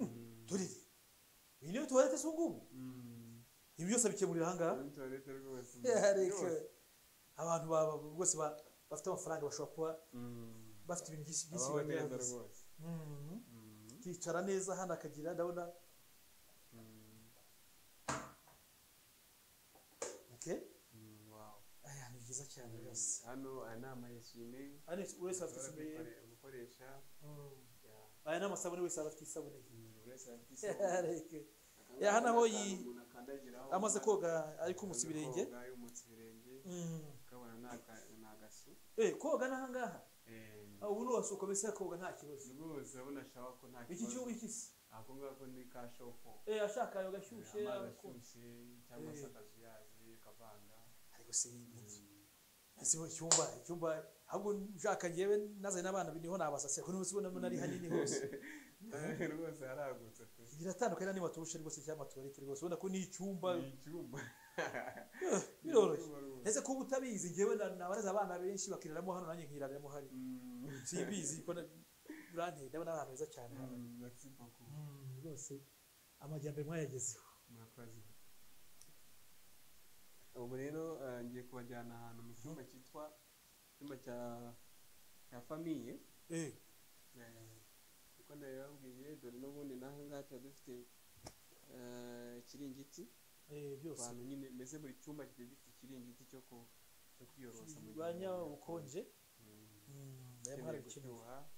dore iri iyi niyo tuwarete si ubungubu ibi byose bikemurira ahangaha Muri toilette rwose Ya, byose. reka. abantu baba rwose ba- bafite amafaranga bashobora kuba Mm. bafite ibintu byinshi byinshi Abaho neza bagerageza rwose Mm. Mm. ukicara neza hano akagira ndabona Mm. okay Mm, wow. aya ni byiza cyane rwose hano aya ni amayesime Aha ni buri wese afite isabune ye. Ushobora gukoresha Mm. ya aya ni amasabune wese aba afite isabune ye. Ya, Akaba reka. Ya, hano aho yi- akantu umuntu akandagiraho, amaze koga ari kumutsa amaze ibirenge koga, yumutse ibirenge Mm. ukabona ni aka- ni agasu Eh, koga n'ahangaha Eh, Ah, ubu nuwasuka mbese koga nta kibazo rwose urabona ashaka ko nta iki kibazo cyumba iki se ako ngako ni ka shofo Eh, ashaka ayo gashyushye amazi ako- ashyushye cyangwa se Eh. akazuyazi kavanga ariko se iyi ni- Mm. sibo icyumba icyumba ahubwo nshaka njyewe nazanye n'abana niho nabasasira kuri munsi ubona ari hanini hose rwose haragutse pe biratandukanye niba turushe rwose cyangwa tuwarete rwose ubona ko ni icyumba ni icyumba biroroshye rwose. ndetse kuba utabizi njyewe na- nabareze abana benshi bakiriramo hano nanjye nkiriramo hari Mm, simbizi ko na- uranteye ndabona ari ahantu heza cyane hano. mm, merci beaucoup. Mm, rwose amajyambere mwayagezeho murakoze ubu rero eh, ngiye kubajyana ahantu mu cyumba cyitwa icyumba cya cya famiye Eh, Eh, uko nabibabwiye dore n'ubundi naho ngaha tuba dufite eh, ikiringiti eh, byose abantu nyine mbese buri cyumba kigiye gifite ikiringiti cyo ku cyo kwiyorosa mu gihe birwanya umuntu ubukonje Mm. Mm, Ukeneye ndayamwara gukenera gushyuha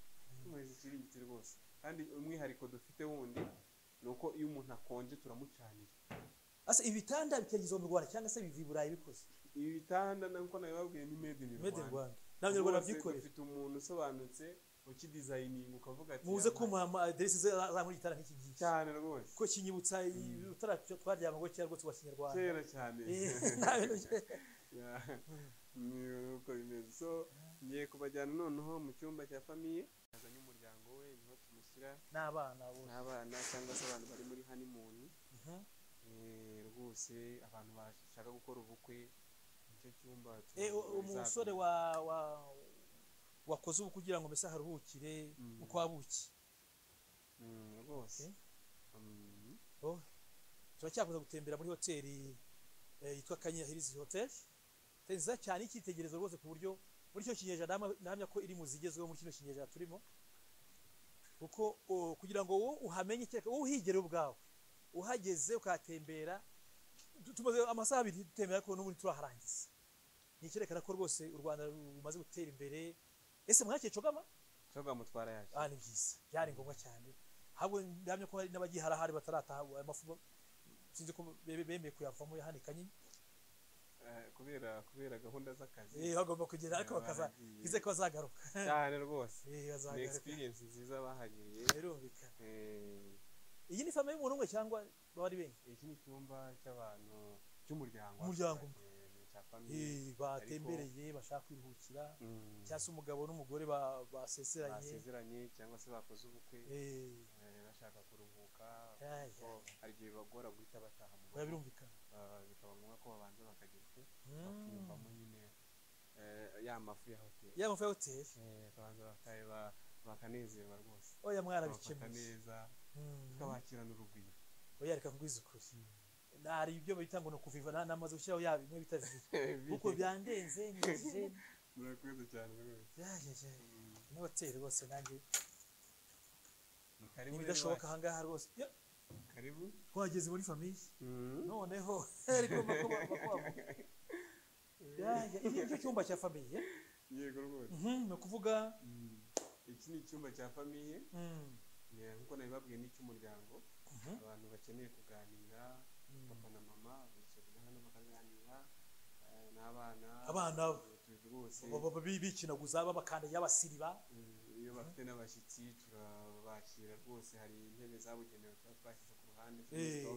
tumeze ikiringiti rwose kandi umwihariko dufite wundi ni uko iyo umuntu akonje turamucanira asa ibitanda bitagize mu Rwanda cyangwa se biva i Burayi bikoze ibi bitanda nkuko nabibabwiye ni made in made in Rwanda. Rwanda n'abanyarwanda Rwose byikorera dufite umuntu usobanutse ukidizayininga ukavuga ati muze "Yaba- kumuha ama aderesi ze zankora igitanda nk'iki ngiki cyane rwose ko kinyibutsa ibitara twaryamaga kera rwose wa kinyarwanda kera cyane Eh, nta bintu bye- Yeah. Ni uko bimeze so ngiye kubajyana noneho mu cyumba cya famiye azanye umuryango we niho tumushyira n'abana bo n'abana cyangwa se abantu bari muri honeymoon Eh, rwose abantu bashaka gukora ubukwe nicyo cyumba Eh, tuba- u- umusore wa wa wakoze ubu kugira ngo mbese haruhukire Mm. uko wabuki Mm, rwose Eh? Mm, Oh, turacyakomeza gutembera muri hoteli eh, yitwa Kanyinya Hills Hotel hoteli nziza cyane icyitegererezo rwose ku buryo muri cyo kinyejana ndahama- ndahamya ko iri mu zigezweho muri kino kinyejana turimo kuko o, kugira ngo wowe uhamenye cyeka wowe uhigere ubwawe uhageze ukahatembera tu- tumaze amasaha abiri dutembera ariko n'ubundi turaharangiza ni icyerekana ko rwose u Rwanda rumaze gutera imbere ese mwakeye cogama nshobora mutwara yacu aha ni byiza byari ngombwa cyane ahubwo ndahamya ko hari n'abagihara hari batarataha aya mafu sinzi ko be- bemeye kuyavamo ya hano i kanyinya Eh, kubera kubera gahunda z'akazi eh bagomba kugera ariko Eh, bakaza baragiye. bize ko bazagaruka cyane rwose eh ni bazagaruka experience nziza bahagiriye birumvikana Eh, iyi ni famiye y'umuntu umwe cyangwa baba ari benshi iki ni icyumba cy'abantu cy'umuryango Umuryango umwe. Eh, ni icya famiye eh batembereye bashaka kwiruhukira Mm, cyangwa se umugabo n'umugore ba- baseseranye basezeranye cyangwa se bakoze ubukwe eh eh, bashaka kuruhuka Ay, kuko ay, hari igihe bibagora guhita bataha mu oya rugo birumvikana Ah, bikaba ngombwa ko babanza bakagira icyo Mm. bakiyumvamo nyine eh, ya mafu ya hoteli ya mafu ya hoteli Eh, bakabanza bakayeba bakanezerwa rwose oya babafata mwarabikemuye neza Mm. tukabakirana urugwiro oya reka mvuze ukuri hari ibyo bita ngo ni ukuviva na- namaze gushyiraho yaba bimwe bita viva kuko byandenze nyigije murakoze cyane rwose byageje ni hoteli rwose nanjye ni karibu ni rero bidashoboka ahangaha rwose Yo, iwacu. karibu twageze muri famiye Mm. noneho ariko bakuba bakuba iki nicyo cyumba cya famiye yego rwose Mhm, ni ukuvuga Mm. iki ni icyumba cya famiye mm, Eh, nk'uko nabibabwiye ni icy'umuryango mhm, abantu bakeneye kuganira papa na mama bicarira hano bakaganira eh, n'abana Abana. Eh, rwose Ba- ba- ba- bikinaguza babakandagira basiriba Eh, iyo bafite n'abashyitsi turabakira rwose hari intebe zabugenewe tuba twashyize ku ruhande Eh.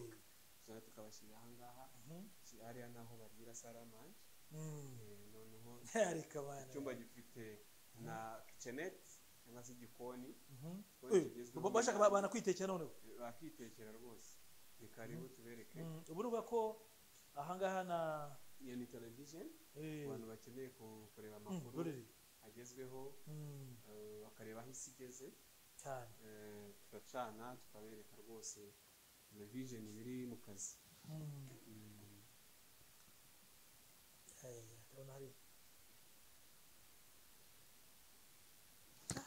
tuzana tukabashyira aha ngaha Mhm, Ki- hariya naho barira saramanje mm. Eh, noneho ariko abana icyumba gifite na kitchenette cyangwa se igikoni Mhm. igikoni Eh, kigezweho ba- bashaka ba- bana kwitekera noneho Eh, bakitekera rwose ni karibu tubereke Mm, ubu ni ukuvuga ko ahangaha na iyo ni television eh, abantu bakeneye ku- kureba mm, amakuru rurere agezweho Mm, eh, bakareba aho isi igeze cyane Eh, turacana tukabereka rwose television biri mu kazi Mm. Mm, Haya, ndabona hari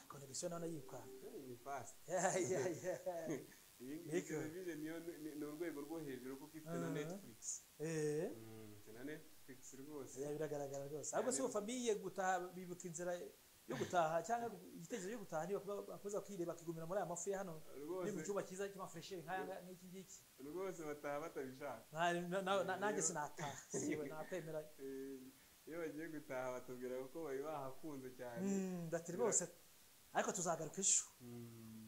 konegisiyo nawe yiruka eh, ni fast iyi ngiyi Yego. television niyo ni- ni- ni urwego rwo hejuru kuko ifite na Aha. netflix Mm, ifite na netflix rwose biragaragara rwose ahubwo si famiye gutaha bibuka inzira yo gutaha cyangwa igitekerezo cyo gutaha niba bakomeza bakireba bakigumira muri aya mafu ya hano ni mu rwose cyumba cyiza cy'amafureshi nk'aya nk'iki ngiki rwose bataha batabishaka Nta- na- na- na- nanjye sinataha siwe nakwemera Eh, iyo bagiye gutaha batubwira ko bari bahakunze cyane Mm, ndati rwose ariko tuzagaruka ejo Mm.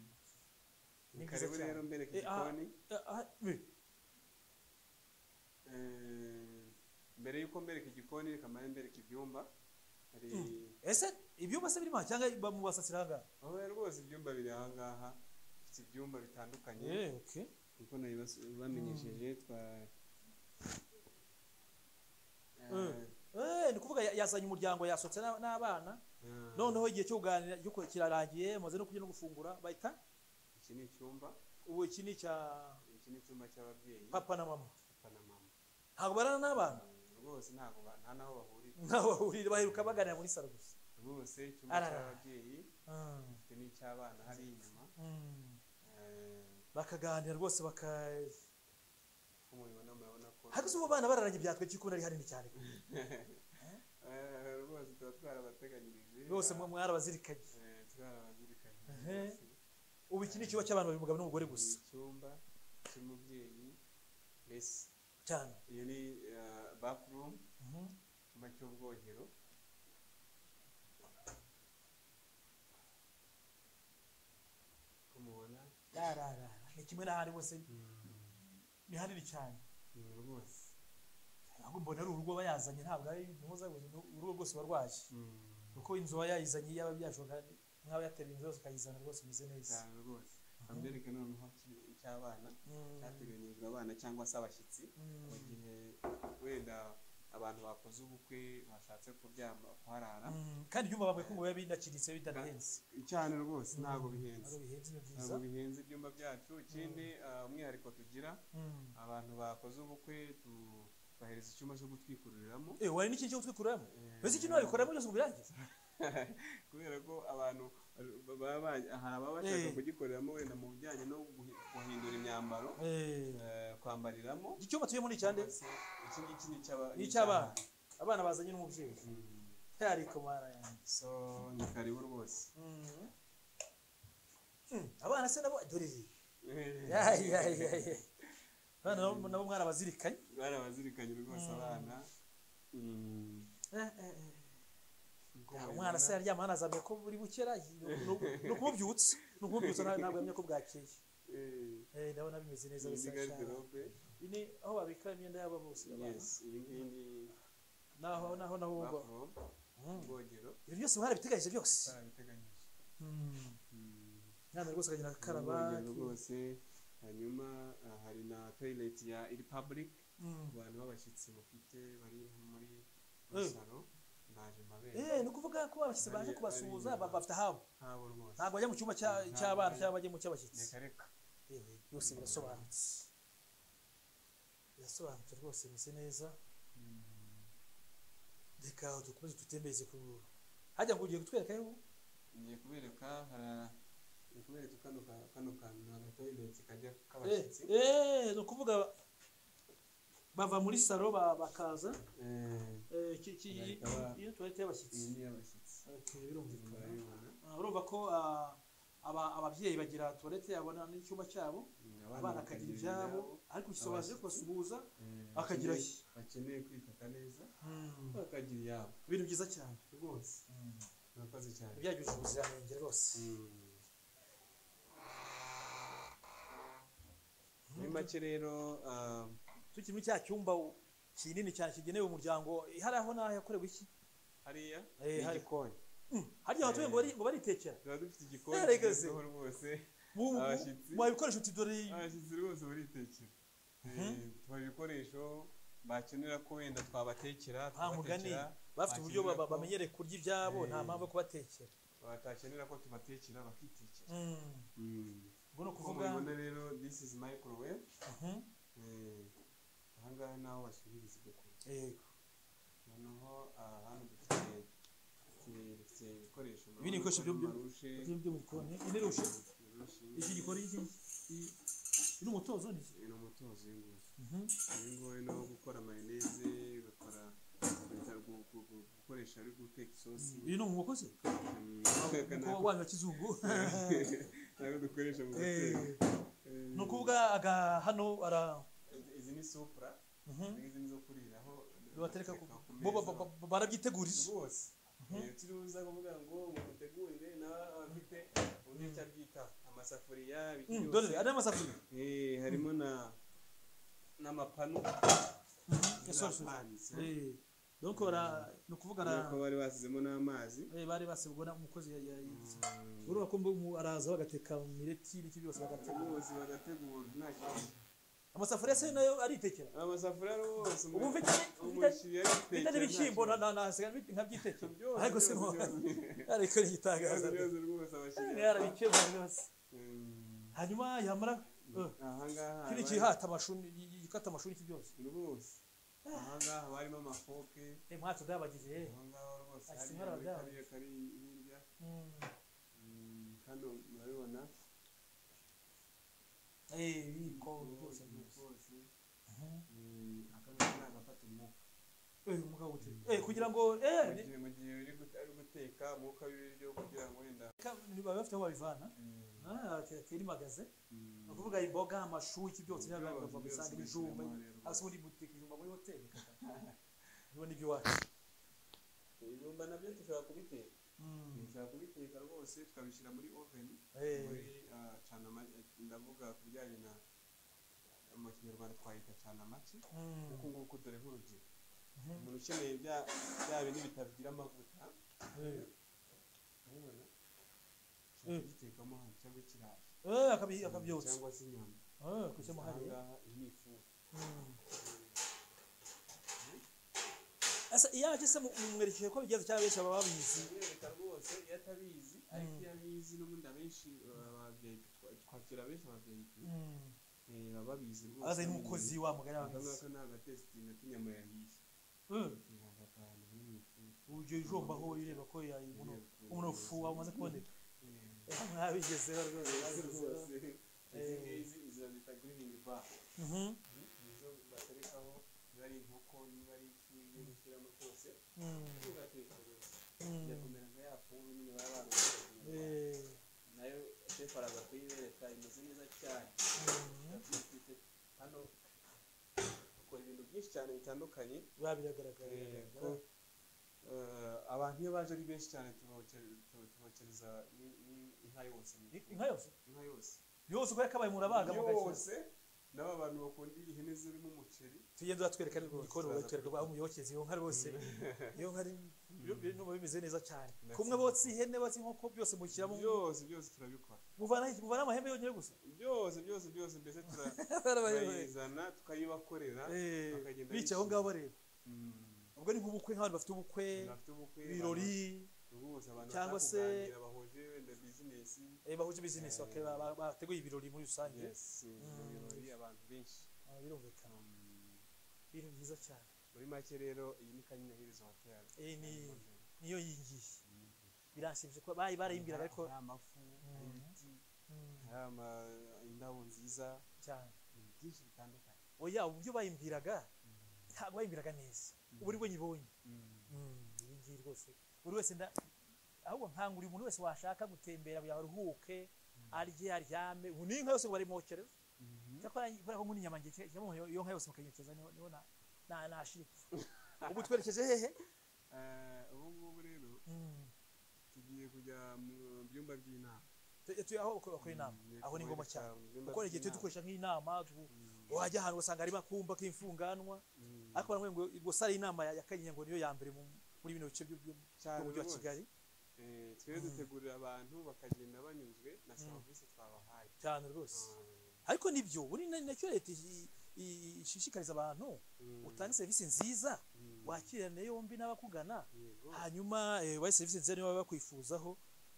Ni ni byiza karibu cyane. rero mbereka Eh, aha. igikoni Ah, ah, we. Eh, mbere y'uko mbereka igikoni reka mbere mbereka ibyumba hari ese ibyumba se birimo aha cyangwa bamubasasira ahangaha aho rwose ibyumba biri aha ngaha bifite ibyumba bitandukanye Eh, okay. kuko nabibamenyesheje twa Mm. Eh, ni ukuvuga ya- yazanye umuryango yasohotse n'a- n'abana noneho igihe cyo kuganira cyo ku- kirarangiye mumaze no kurya no gufungura bahita iki ni icyumba ubu iki ni icya iki ni icyumba cy'ababyeyi papa na mama papa na mama ntabwo barana n'abana rwose ntabwo ba- nta n'aho bahurira ntaho bahurira baheruka baganira muri salo gusa rwose icyumba Arara. cy'ababyeyi Mm, gifite n'icy'abana hari inyuma mm. Eh, bakaganira rwose baka uko mubibona murabona ko hageze ubu bana bararanye byatwe cy'ikunda ari hanini cyane Eh, rwose tuba twarabateganyirije rwose mwe mwarabazirikanye Eh, twarabazirikanye Ehe. rwose. ubu iki ni ikigo cy'abantu babiri umugabo n'umugore gusa Ni icyumba cy'umubyeyi mbese cyane iyo ni eh, bathroom Mhm. icyumba cy'ubwogero uko mubona rarara ni kimwe n'ahandi bose ni hanini cyane ni rwose ahubwo mbona ari urugo bayazanye ntabwo ari ntuzabuze urugo rwose barwaje kuko inzu aba yayizanye yaba byashoboka nk'aba yateruye inzu yose ukayizana rwose imeze neza cyane rwose amwereke noneho iki- icy'abana Mm. cyateganyirijwe abana cyangwa se abashyitsi mu gihe wenda abantu bakoze ubukwe bashatse kuryama kuharara Mm, kandi ibyumba bavuga ko ngo biba binakiritse bitanahenze cyane rwose ntabwo bihenze ntabwo bihenze ni byiza ntabwo bihenze ibyumba byacu ikindi ah, umwihariko tugira Mm. abantu bakoze ubukwe tubahereza icyumba cyo gutwikururiramo eh wari n'iki cyo gutwikuramo Eh, mbese ikintu wabikoramo cyose ubirangiza kubera ko abantu baba ba- hari ababa bashaka Eh. kugikoreramo wenda mu bijyanye no guhi- guhindura imyambaro eh, kwambariramo iki cyumba tuyemo ni icyande cyangwa se iki ngiki ni icy'aba- ni icy'abana abana bazanye n'umubyeyi Mm. hari komara yanjye so ni karibu rwose Mm. Mm, abana se nabo dore ibi Eh, Yayi, yayi, yayi. abana nabo- nabo mwarabazirikanye barabazirikanye rwose abana Mm. Eh, eh, eh. Uko Ya, mubibona, umwana se yaryama hano azamenya ko buri bukera ni ukumubyutsa ni ukumubyutsa nta- ntabwo yamenya ko bwakeye eh, Eh, ndabona bimeze neza iyi bisa ni cyane garderobe ni aho babika imyenda yabo bose yes abana iyi ngiyi ni naho naho naho bumva bathroom ubwogero ibyo byose mwarabiteganyije byose barabiteganyije Mm. mwana rwose akagenda agakaraba ubwogero rwose hanyuma ah, hari na toilet ya republic Mm. ku bantu b'abashyitsi mufite bari muri muri Eh. salo naje eh mbabera ni ukuvuga ko abashyitsi baje Hari- kubasuhuza hari- ba- bafite ahabo ntabwo rwose ntabwo bajya mu cyumba cya- Ntabwo cy'abana bajya. cyangwa bajya mu cy'abashyitsi reka reka yewe byose birasobanutse birasobanutse rwose bimeze neza reka dukomeze tutembeze ku hajya ngo ugiye kutwereka yewe ngiye kubereka hara ngiye kubereka kano ka- kano kantu agatoilet kajya k'abashyitsi eh ni ukuvuga bava muri salo ba- bakaza Eh, eh, iki- iki- Barikaba- iyo tuwarete y'abashyitsi iyi ni iy'abashyitsi Okay, birumvikana murabibona Ah, urumva ko ah, aba- ababyeyi bagira tuwarete yabona n'icyumba cyabo abana bakagira ibyabo ariko igisabo baje kubasuhuza Eh, bakagira bakeneye- iki? bakeneye kwifata neza bakagira iyabo ibintu byiza cyane rwose murakoze cyane byagirije ubuziranenge rwose muri make rero ah, tukiri muri cya cyumba kinini cyane kigenewe umuryango eh, hari aho n'aho yakorewe iki hariya Eh, ni hari- igikoni harya abatuye ngo bari- ngo baritekera tuba dufite igikoni Eh, rega se. kigezweho rwose Mu- mu- Abashyitsi. mu bikoresho uti dore abashyitsi rwose baritekera Eh, tubaha ibikoresho bakenera ko wenda twabatekera nta mugani tubatekera, bafite uburyo ba- bakenera ba- ko- bamenyereye kurya ibyabo nta Eh. mpamvu yo kubatekera batakenera ko tubatekera bakitekera ubwo ni uko ukuvuga mubibona rero this is microwave Mhm. Eh, ahangaha ni aho bashyiririza ibyo kurya Yego. noneho aha hano dufite dufite- dufite ibikoresho Ibi ni ibikoresho byo- byo- marushe Ibyo byo mu gikoni iyi ni rushe marushe iki gikoni iki iki- ni umutozo ni iki ni umutozo w'ingurube Mhm. ubungubu no gukora mayoneze bakora bita gu- gu- gu- gukoresha ari guteka isosi uyu ni umwuko se Mm, teka Umwuko ntabwo- wanyu wa kizungu ntabwo dukoresha mu Eh, hoteli Eh, ni ukuvuga aga hano ara izi- izi ni supura Mhm. izi ni zo kuriraho batereka bateka ku bo ba- meza. ba- ba- barabyitegurira rwose iyo turuza kuvuga ngo mutegurire nawe abafite uburyo icyo abyita amasafuriya Mm, ibiki dore byose ari amasafuriya Eh, harimo na n'amapanu Eh, sorry, sorry. n'apanzi Eh, donc bara ni ukuvuga ara- nuko bari basizemo n'amazi eh, bari basibwa na umukozi urumva ko mbu- araza bagateka mu mireti ibiki byose bagateka ubuzi bagategura nta kibazo amasafuriya se nayo aritekera amasafuriya rwose ubu mfite umushyiriya bitari ibishyimbo na- na- nasigaye mbi- nkabyitekera Byose, ariko si mo byose, byose. ariko yitangaza rwose rwose abashyiriya yarabikemuye rwose hanyuma yamara eh, ahangaha kiriya kihata amashuri gikata amashuri iki byose rwose ahangaha barimo amafoke Eh, mwatse byabagize eh. ahangaha rwose Ati, hari nkora muri dawa. kariya kari hirya Mm. Mm, hano murabibona Eh, ibiko byose rwose byose rwose Mhm. Mm, akantu ni agafata umwuka Eh, umugabo ute eh kugira ngo eh mu gihe- mu gihe uri gut- ari guteka umwuka w'ibiryo kugira ngo wenda niba bafite aho babivana ah kirimagaze Mm. ukuvuga imboga amashu iki byose Byose, byaba bava byose bisanga bishyiramo ibijumba rero. hasi muri butike ijumba muri hoteli ibyo ni iby'iwacu ibijumba nabyo dushobora kubiteka Mm. dushobora kubiteka rwose tukabishyira muri oven Eh, muri ah, cana amagi ndavuga ku bijyanye na mu kinyarwanda twayita cana amaki mm, kuko nguko dore nk'urugero Mhm. umuntu ukeneye bya bya bindi bitagira amavuta eh, urabibona Mm. ushobora kugitekamo ahantu cyangwa ikirayi eh, akabi- akabyotsa cyangwa se inyama Ah, kushyiramo hariya ahangaha iyi ifu Mm. asa iyaje se mu- mumwerekeye ko bigeze cyangwa benshi baba babizi kumwereka rwose iyo atabizi ariko Mm. iyo abizi n'ubundi abenshi baba babyeyi twakira benshi ababyeyi Mm. eh, baba babizi rwose aza n'umukozi wa mugari aka wabizi ngaka ni agatesiti na kinyamurayizi Eh, aka kantu kari mu ifu uburyo ijomba aho rireba ko yayibuno umunofu wamaze kuboneka Eh, mwabigezeho rwose mwabigezeho. rwose izi ngizi izo bita giriningi ba Mhm, nizo baterekaho niba ari inkoko niba ari iki ugiye gushyiramo cyose mm, ugateka rwose mm. byakomera nka ya pome nyine baba barubatse Eh, nayo shefu araza kuyibereka imeze neza cyane mm. Irabyifite. hano ukora ibintu byinshi cyane bitandukanye Biriya biragaragara ko eh, abantu iyo baje ari benshi cyane tubokere- tu- tubokereza ni- ni- inka yose mu ifu. inka yose inka yose yose uko yakabaye murabaga mugashyira yose n'aba bantu bakunda ihene zirimo umuceri tugenda uratwereka n'igikoni Rwose. uratwereka aho umuyokeze iyo nka rwose iyo nka ari byo- byo- numva bimeze neza cyane Ndetse- kumwe botsa ihene botsa inkoko byose mushyiramo byose byose turabikora muvana iki? muvana amahembe yonyine gusa byose byose byose mbese tura- turayizana tukayibakorera Eh, bakagenda bicaye aho bishimye. ngaho bareba Mm. ubwo ni nk'ubukwe nk'abantu bafite ubukwe bafite ubukwe ibirori rwose abantu Cyangwa se- batakuganira bahuje wenda bizinesi eh, bahuje bizinesi Eh. bakaba- ba- bateguye ibirori muri rusange yes mu birori abantu benshi Ah, birumvikana Mm. ibintu byiza cyane muri make rero iyi ni kanyinaherezo hoteli Eh, ni- niyo yingiye biranshimishije kuba bari barayimbiraga ariko hari amafu hari ibiti Mm, hari ama- indabo nziza cyane ibintu byinshi bitandukanye oya uburyo bayimbiraga ntabwo bayimbiraga neza ubu ari bwo nyibonye iyi ngiyi rwose buri wese nda ahubwo nkangurira umuntu wese washaka gutembera kugira ngo aruhuke arye aryame ubu n'inka yose ngo barimokere cyakora kubera ko nkunda inyama ngiye cyangwa umuntu iyo nka yose mukayimokeza niho niho na- na- nashira ubu twerekeje hehe Eh, ubu ngubu rero tugiye kujya mu byumba by'inama Tu- tu- aho bakora bakora inama Mm, aho ni ngombwa kumurika cyane mu byumba kuko hari igihe tujya by'inama. dukoresha nk'inama tu- Mm. wajya ahantu ugasanga harimo akumba k'imfunganwa Mm. ariko baravuga ngo gusa ari inama ya ya Kanyinya ngo niyo ya mbere mu- muri bino bice by'u- by'u- Cyane by'umujyi wa rwose. kigali Eh, twebwe dutegurira abantu bakagenda banyuzwe na serivisi twabahaye cyane rwose Mm. ariko nibyo buri na- nacyo leta i- i- ishishikariza abantu Mm. utanga serivisi nziza Mm. wakirane yombi n'abakugana Yego. hanyuma eh, bahe serivisi nziza niba baba bakwifuzaho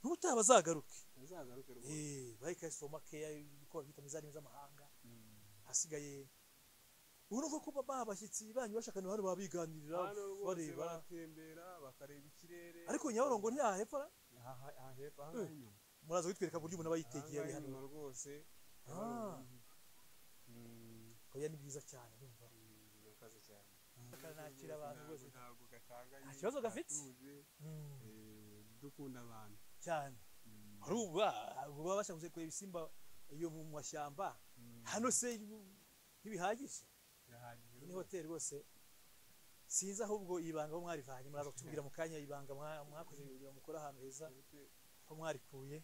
ntutaha bazagaruke Uzagaruke rwose. Eh, bahe kasitoma keya uko babita mu zindi ndimi z'amahanga Mm. hasigaye urumva ko baba abashyitsi banyu bashakanye hano babiganirira hano rwose bareba baratembera bakareba ikirere ariko nyabarongo ntiyahepfara Aha- aha hepfo, aha ngaha inyuma. muraza kutwereka uburyo umuntu aba Aha yitegeye ari ngaha hano inyuma rwose Ah. Mm, oya ni byiza cyane urumva mm, ni akazi cyane akanakira abantu rwose ntabwo gatanganye Nta kibazo gafite. gatuje, Mm, eh, dukunda abantu cyane Mm, hari uba baba bashaka kureba ibisimba iyo mu mashyamba mm, hano se ntibihagije birahagije ni rwose. hoteli rwose sinzi ahubwo ibanga aho mwarivanye muraza kutubwira mu kanya ibanga mwa- mwakoze kugira ngo mukore ahantu heza aho mwarikuye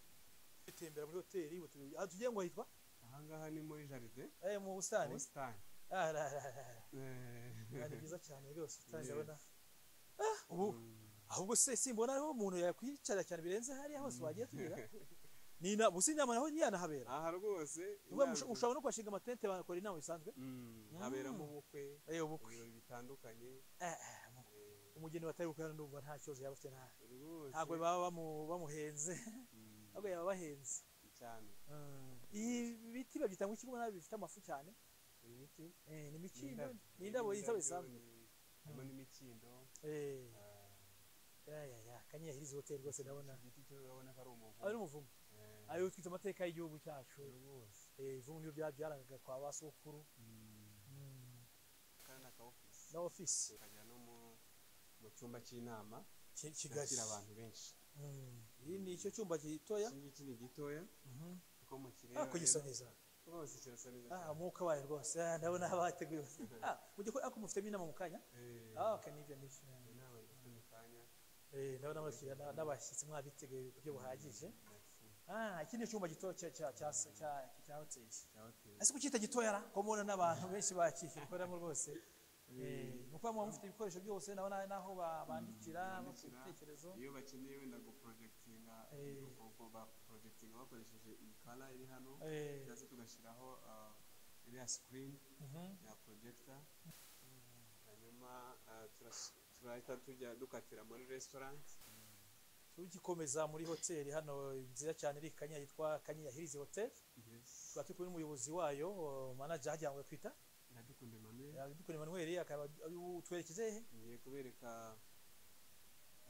gutembera muri hoteli butu- ah, tugiye ngo hitwa aha ngaha ni muri jaride eh, mu busitani ubusitani Ah, ra- ra- ra- ra. Eh, Ah, ni byiza cyane rwose ubusitani Yes. ndabona ubu ahubwo se simbona ariho umuntu yakwicara cyane birenze hariya hose wagiye tugira ni na busi inama naho ntiyanahabera aha rwose Ubu inama- ushobora no kuhashinga amatente bakora inama bisanzwe Mm, haberamo ubukwe eh ubukwe ibirori bitandukanye Eh, eh, mu- umugeni batari gukorana n'ubwo nta kibazo yaba afite nta rwose ntabwo baba bamu- bamuhenze Mm, ahubwo yaba abahenze cyane Mm. ibi biti babyita ngo ikibuga nabi bifite amafu cyane ibi biti eh ni mikindo n'indabyo. ni indabo yitaba N'indabyo, bisanzwe ni- harimo n'imikindo eh ah, ya ya ya kanyahiriza hotel rwose ndabona igiti cyo urabona ko ari umuvumo ari umuvumo Eh, ari utwite amateka y'igihugu cyacu rwose eh ivumu nibyo bya- byarangaga kwa ba sokuru Mm. kandi aka office na ofisi ukajya no mu mu cyumba cy'inama Ki- kigali cyakira abantu benshi Mm. iyi ni icyo cyumba gitoya iki ngiki ni gitoya kuko mu kirere ah kugisa neza rwose kirasa neza ah cyane. umwuka wayo rwose Ah, ndabona abateguye ah mu gihe ako mufitemo inama mu kanya Eh, ah okay nibyo nibyo inama ndetse mu kanya eh ndabona abakiriya na- n'abashyitsi mwabiteguye ku buryo buhagije ndetse Ah, iki ni icyumba gito cya cya cya cya cya hoteli. cya hoteli Ese kucyita gitoya ra? Ko mubona n'abantu benshi bakikoramo rwose. Eh, mukuba muba mufite ibikoresho byose ndabona naho ba- bandikira bafite bandikira. ibitekerezo. iyo bakeneye wenda guprojectinga Eh. ubwo baprojectinga bakoresheje iyi kara iri hano Eh, cyangwa se tugashyiraho ah, iriya screen mhm. ya projector hanyuma ah, turas- turahita tujya dukatira muri restaurant Tugikomeza muri hoteli hano nziza cyane iri Kanyinya yitwa Kanyinya Hills Hotel. yes Tukaba turi kumwe n'umuyobozi wayo, uh, manager hagira ngo twita. iradukunda mamere Dukunda Emmanuel akaba ari utwerekeze he? ngiye kubereka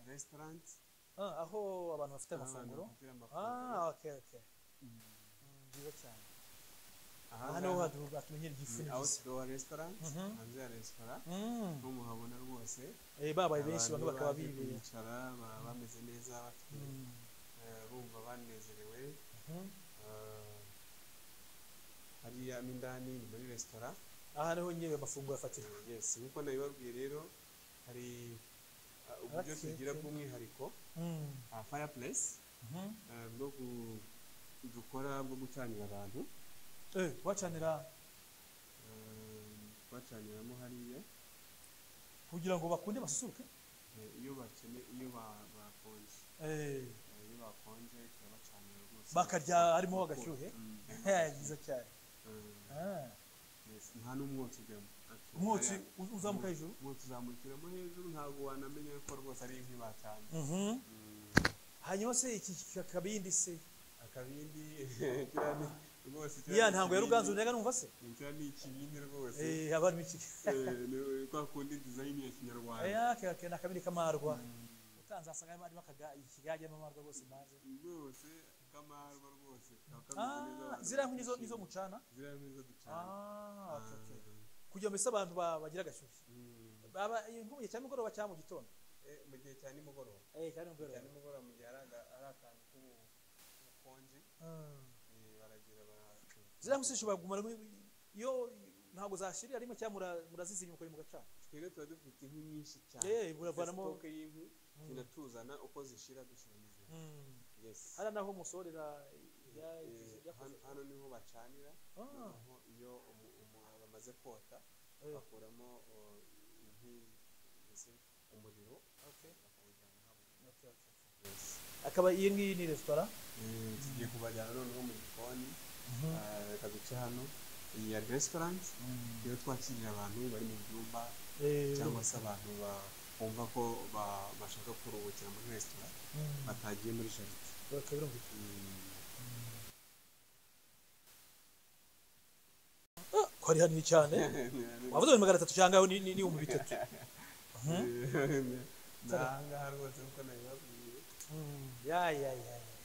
restaurant Ah, aho abantu bafite aho abantu amafunguro. bafatira amafunguro Ah, okay okay. Mm. Mm, Nziza cyane. aha Aha niho ngaha hadu- batumenyera igifu ni n'igifu. outdoor restaurant Mhm. hanze ya restaurant Mm. nko muhabona rwose Eh, babaye benshi abantu bamwe bakaba baje bibereye kwicara baba bameze neza bafite eh, bumva banezerewe Mhm. eh, hariya mo indani ni muri resitora aha niho nyine amafunguro afatirwa yes nk'uko nabibabwiye rero hari ah, uburyo Okay, tugira okay. bw'umwihariko ah, fireplace eh, bwo gu- dukora bwo gucanira abantu Eh, bacanira eh, twacaniramo hariya kugira ngo bakunde basusuruke eh, iyo bakene iyo ba- bakonje Eh, Eh, iyo bakonje turabacanira rwose bakarya harimo agashyuhe Mm. byiza cyane Eh, Ah, Yes, nta n'umwotsi ujyamo Actually, umwotsi hariya- u- uzamuka hejuru umwotsi uzamukiramo hejuru ntabwo wanamenya ko rwose ari inkwi batanye hanyuma se iki kakabindi se akabindi kiriya ni- rwose kiriya iya ni ntango ya ikibindi. ruganzu nyaga numva se Ni kiriya ni ikibindi rwose Eh, abari mu kiki Eh, ni kwa kundi dizayini ya Eh, kinyarwanda ake- ake, ni akabindi kamarwa utanze asanga harimo harimo akaga- ikigage n'amarwa rwose maze rwose kamarwa rwose kaba kameze neza, ah abantu ziriya nkwi nizo- nizo bakishima. mucana ziriya nkwi nizo ducana ah okay, okay. Ah, kugira ngo mbese abantu ba- bagira agashyushyu mm. baba eh, nko mu gihe cya mugoroba cyangwa mu gitondo Eh, mu gihe cya nimugoroba eh cyane Mu gihe cya mugoroba nimugoroba mu gihe hari aga- hari akantu k'ubu- k'ubukonje Mm. eh, baragira bara- ziriya nkwi zishobora kugumana nkwi- iyo ntabwo zashirira rimwe cyangwa mura- murazizimya mukora mugacana twebwe tuba dufite inkwi nyinshi cyane Eh, buravanamo- Dufite sitoke y'inkwi tunatuzana uko zishira dushiraniza yes hari naho musorera ibya- Eh, ibyo- ibyakoze. hano- hano niho bacanira Ah, noneho iyo umu- umu- bamaze kota eh, bakuramo oh, inkwi mbese umuriro okay, bakawujyana habugenewe okay, okay. yes akaba iyi ngiyi ni resitora Eh, tugiye kubajyana noneho mu gikoni Ah, reka duce hano iyi ya restaurant iyo twakiriye abantu bari mu byumba Eh, cyangwa se abantu bumva ko ba- bashaka kuruhukira muri resitora mm, batagiye muri jaride bakaba birumvikana. Ah, ko hari hanini cyane wavuze ngo ni magana atatu cyangwa aho ni- ni ni ibihumbi bitatu ni ahangaha rwose nk'uko nabibabwiye Mm, ya ya ya ya.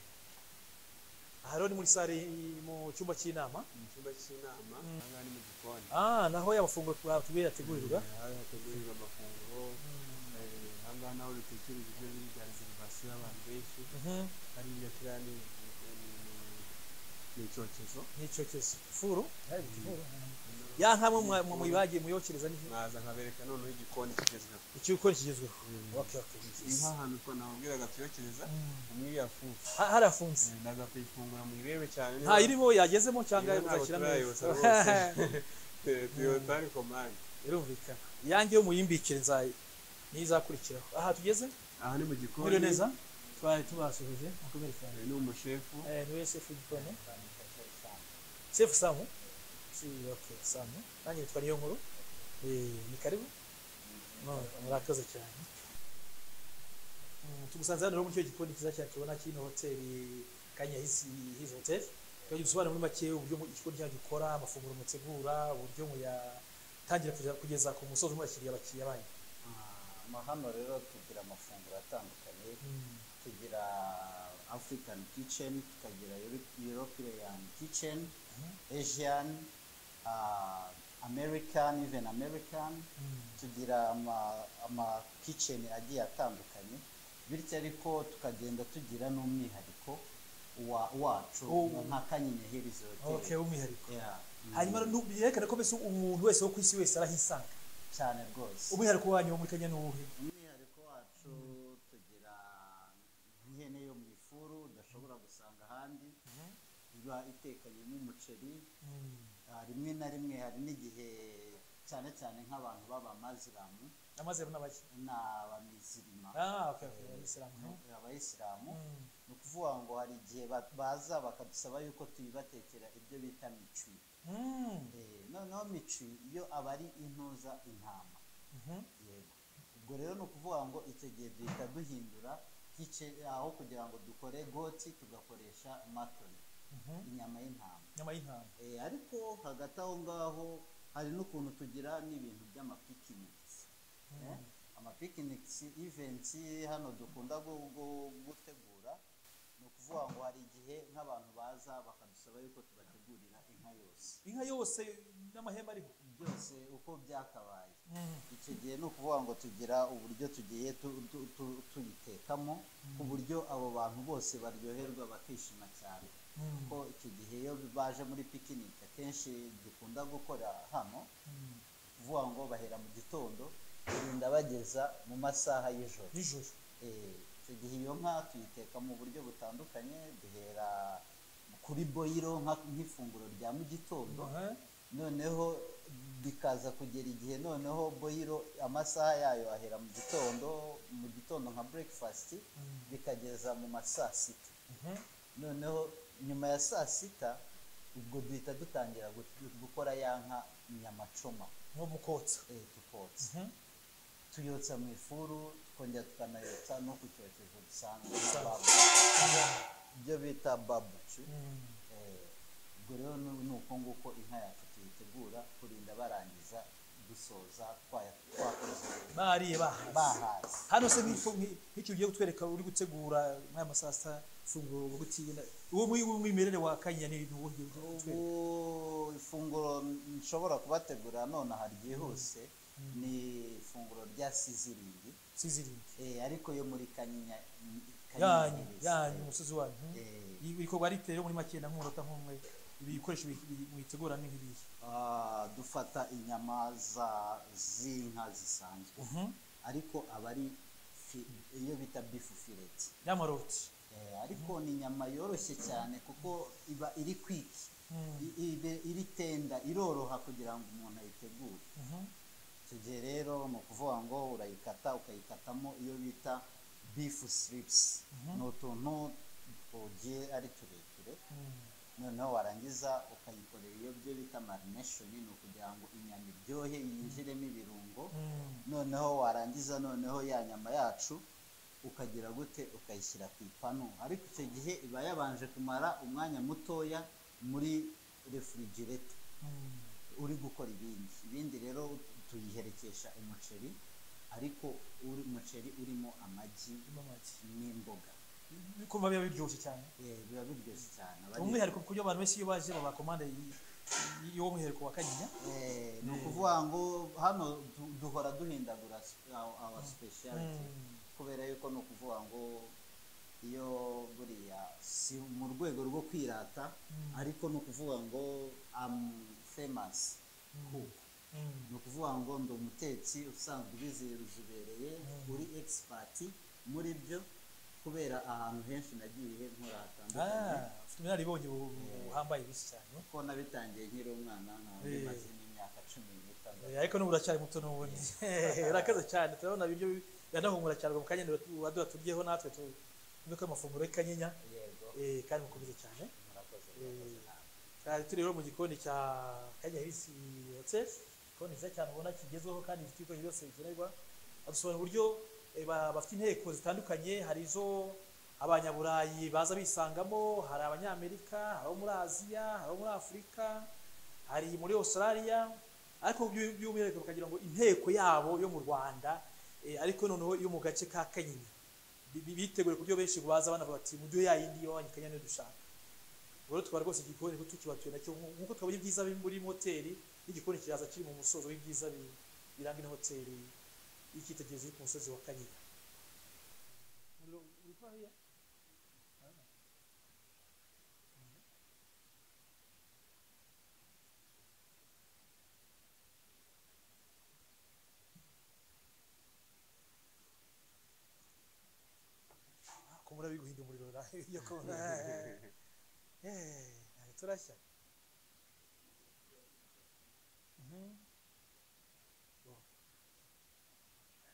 aha rero ni muri sare y- mu cyumba cy'inama mu cyumba cy'inama ahangaha ni mu gikoni ah naho ya mafunguro twatubiye yategurirwa hari hategurirwa amafunguro eh, ahangaha naho dutekereza ibyo biri bya reserivasiyo y'abantu benshi Mhm, hariya kiriya ni ni- ni- ni icyokezo ni icyokezo furu ya nkamwe muyibagiye muyokereza ni mwaza nkabereka noneho igikoni kigezweho ikikora kigezweho Okay, okay. nk'ahantu ko nababwiraga tuyokereza umwiyafufu Ha- harafunze ndaza kuyifungura muyirebe cyane niba- nta irimo yagezemo cyangwa niba ntabwo muzashyiramo turayibutsa rwose tuyotari komande birumvikana iyange yo muyimbikire nzayi niyo izakurikiraho aha tugeze aha ni mu mwiriwe gikoni neza twari tubasuhuje mukomere cyane uyu ni umushefu Eh, niwe sefu w'igikoni sefu samu si okay samu nanjye nitwa niyo nkuru Eh, ni karibu No, murakoze cyane Mm, tugusanze hano rero muri icyo gikoni cyiza cyane tubona kino hoteli kanyahisi hizi hoteli tukagira ubusobanuro muri make uburyo mu- igikoni cyacu gikora amafunguro mutegura uburyo muyatangira kugeza- kugeza ku musozi muyakiriye abakiriya banyu Ah, hano rero tugira amafunguro atandukanye Mm. tugira african kitchen tukagira Euro- european kitchen asian ah, american even american Mm. tugira ama- amakitchen agiye atandukanye bityo ariko tukagenda tugira n'umwihariko wa- wacu Oh. nka kanyinya herizi okay hoteli umwihariko Yeah. hanyuma rero nu- byerekana ko mbese umuntu wese wo ku isi wese arahisanga cyane rwose umwihariko wanyu wo muri kenya ni uwuhe umwihariko wacu tugira nk'ihene yo mu ifuru udashobora gusanga ahandi iba itekanyemo umuceri Ah, rimwe na rimwe hari n'igihe cyane cyane nk'abantu b'abamaziramu amaze ni abaki ni abamizirima ah okay okay abisilamu abayisilamu Mm. ni ukuvuga ngo hari igihe ba- baza bakadusaba yuko tuyibatekera ibyo bita micwi Mm. Eh, noneho micwi yo aba ari intuza intama Mhm. yego ubwo rero ni ukuvuga ngo icyo gihe duhita duhindura gice aho kugira ngo dukore goti tugakoresha matoni Mhm. inyama y'intama inyama y'intama Eh, ariko hagati aho ngaho hari n'ukuntu tugira n'ibintu by'amapikinigisi Eh, amapikinigisi ivensi hano dukunda gu- gu- gutegura ni ukuvuga ngo hari igihe nk'abantu baza bakadusaba yuko tubategurira inka yose inka yose n'amahembe ariho byose uko byakabaye Mm. icyo gihe ni ukuvuga ngo tugira uburyo tugiye tu- tu- tu- tuyitekamo ku buryo abo bantu bose baryoherwa bakishima cyane kuko icyo gihe iyo baje muri pikinike akenshi dukunda gukora hano kuvuga ngo bahera mu gitondo turinda bageza mu masaha y'ijoro nijoro Eh, icyo gihe iyo nka tuyiteka mu buryo butandukanye duhera kuri boyiro nka- nk'ifunguro rya mu gitondo Aha. noneho bikaza kugera igihe noneho boyiro amasaha yayo ahera mu gitondo mu gitondo nka burekifasiti bikageza mu ma saa sita Mhm. noneho nyuma ya saa sita ubwo duhita dutangira gu- gukora ya nka nyamacoma nko mukotsa eh, tukotsa Mhm. tuyotsa mu ifuru twongera tukanayotsa no ku cyokezo dusanzwe nka Dusanzwe. babu ibyo bita babucu Mm. Eh, ubwo rero ni ni uko nguko inka yacu tuyitegura kurinda barangiza dusoza twaya- twakoze bariye bahaze bahaze hano se nk'icyo nk'i- nk'icyo ugiye kutwereka uri gutegura nk'aya masasa ifunguro gutiya uwo muri umwimerere wa kanya ni uwo ugiye kutwereka ubu ifunguro nshobora kubategura none aha ryihuse ni ifunguro rya siziringi sizirinde eh, ariko yo muri kanyinya yanyu Hills. yanyu umusozi wanyu Eh, Ibi bikorwa riteye muri make na nk'umunota nk'umwe ibi bikoresho bi- bi- mwitegura ni nk'ibihe ah, dufata inyama za z'inka zisanzwe ariko aba ari fi- iyo bita bifu fileti y'amaroti Eh, ariko ni inyama yoroshye cyane kuko iba iri kwiki I- ibe- iri tenda iroroha kugira ngo umuntu ayitegure icyo gihe rero ni ukuvuga ngo urayikata ukayikatamo iyo bita bifu siripsi ni utuntu tugiye ari tureture noneho warangiza ukayikorera iyo byo bita marineshoni ni ukugira ngo inyama iryohe yinjiremo ibirungo noneho warangiza noneho ya nyama yacu ukagira gute ukayishyira ku ipanu ariko icyo gihe iba yabanje kumara umwanya mutoya muri refrigeretor uri gukora ibindi ibindi rero tuyiherekesha umuceri ariko uri umuceri urimo amagi n'imboga kumva biba biryoshye cyane Eh, biba biryoshye cyane Abari- umwihariko ku buryo abantu benshi iyo baje babakomande y'uwo mwihariko wa kanyinya Eh, ni ukuvuga ngo hano du- duhora duhindagura awa speciality kubera yuko ni ukuvuga ngo iyo buriya si mu rwego rwo kwirata ariko ni ukuvuga ngo am famous cook ni ukuvuga ngo ndi umutetsi usanzwe ubizi uzibereye uri expert muri byo kubera ahantu henshi nagiye nkora hatandukanye ufite ubunararibonye bu- buhambaye bisi cyane ko nabitangiye nkiri umwana nkaba Eh. mbimaze n'imyaka imyaka cumi n'itandatu ariko n'ubu uracyari muto n'ubundi urakaze cyane turabona ibiryo biranahumura cyane mu kanya waduha turyeho natwe tuvuge ko amafunguro y'ikanyinya yego eh, kandi mukomeze cyane murakoze Eh, murakoze ntabwo Aha turi rero mu gikoni cya kanya hirisi hoteli igikoni cyiza cyane ubona kigezweho kandi gifite ibikoresho byose bikenerwa badusobanurira uburyo eh, ba- bafite inteko zitandukanye hari izo abanyaburayi baza bisangamo hari abanyamerika hari abo muri aziya hari abo muri afurika hari muri australia ariko by- by'umwihariko bakagira ngo inteko yabo yo mu rwanda eh, ariko noneho yo mu gace ka kanyinya Bi- bi- bitegure ku buryo benshi baza banavuga bati mu byo yayindi yawanye kanya niyo dushaka rero tukaba rwose igikoni kuko tukibatuye nacyo nku- nkuko twabonye ibyiza biri muri hoteli n'igikoni kiraza kiri mu musozo w'ibyiza bi- biranga ino hoteli y'icyitegererezo iri ku musozi wa kanyinya Umuriro uri kwa hariya? Ah, ko muraba biguhinda umuriro ra- iyo ko- Eh, ntabwo turashya Mhm. Bo.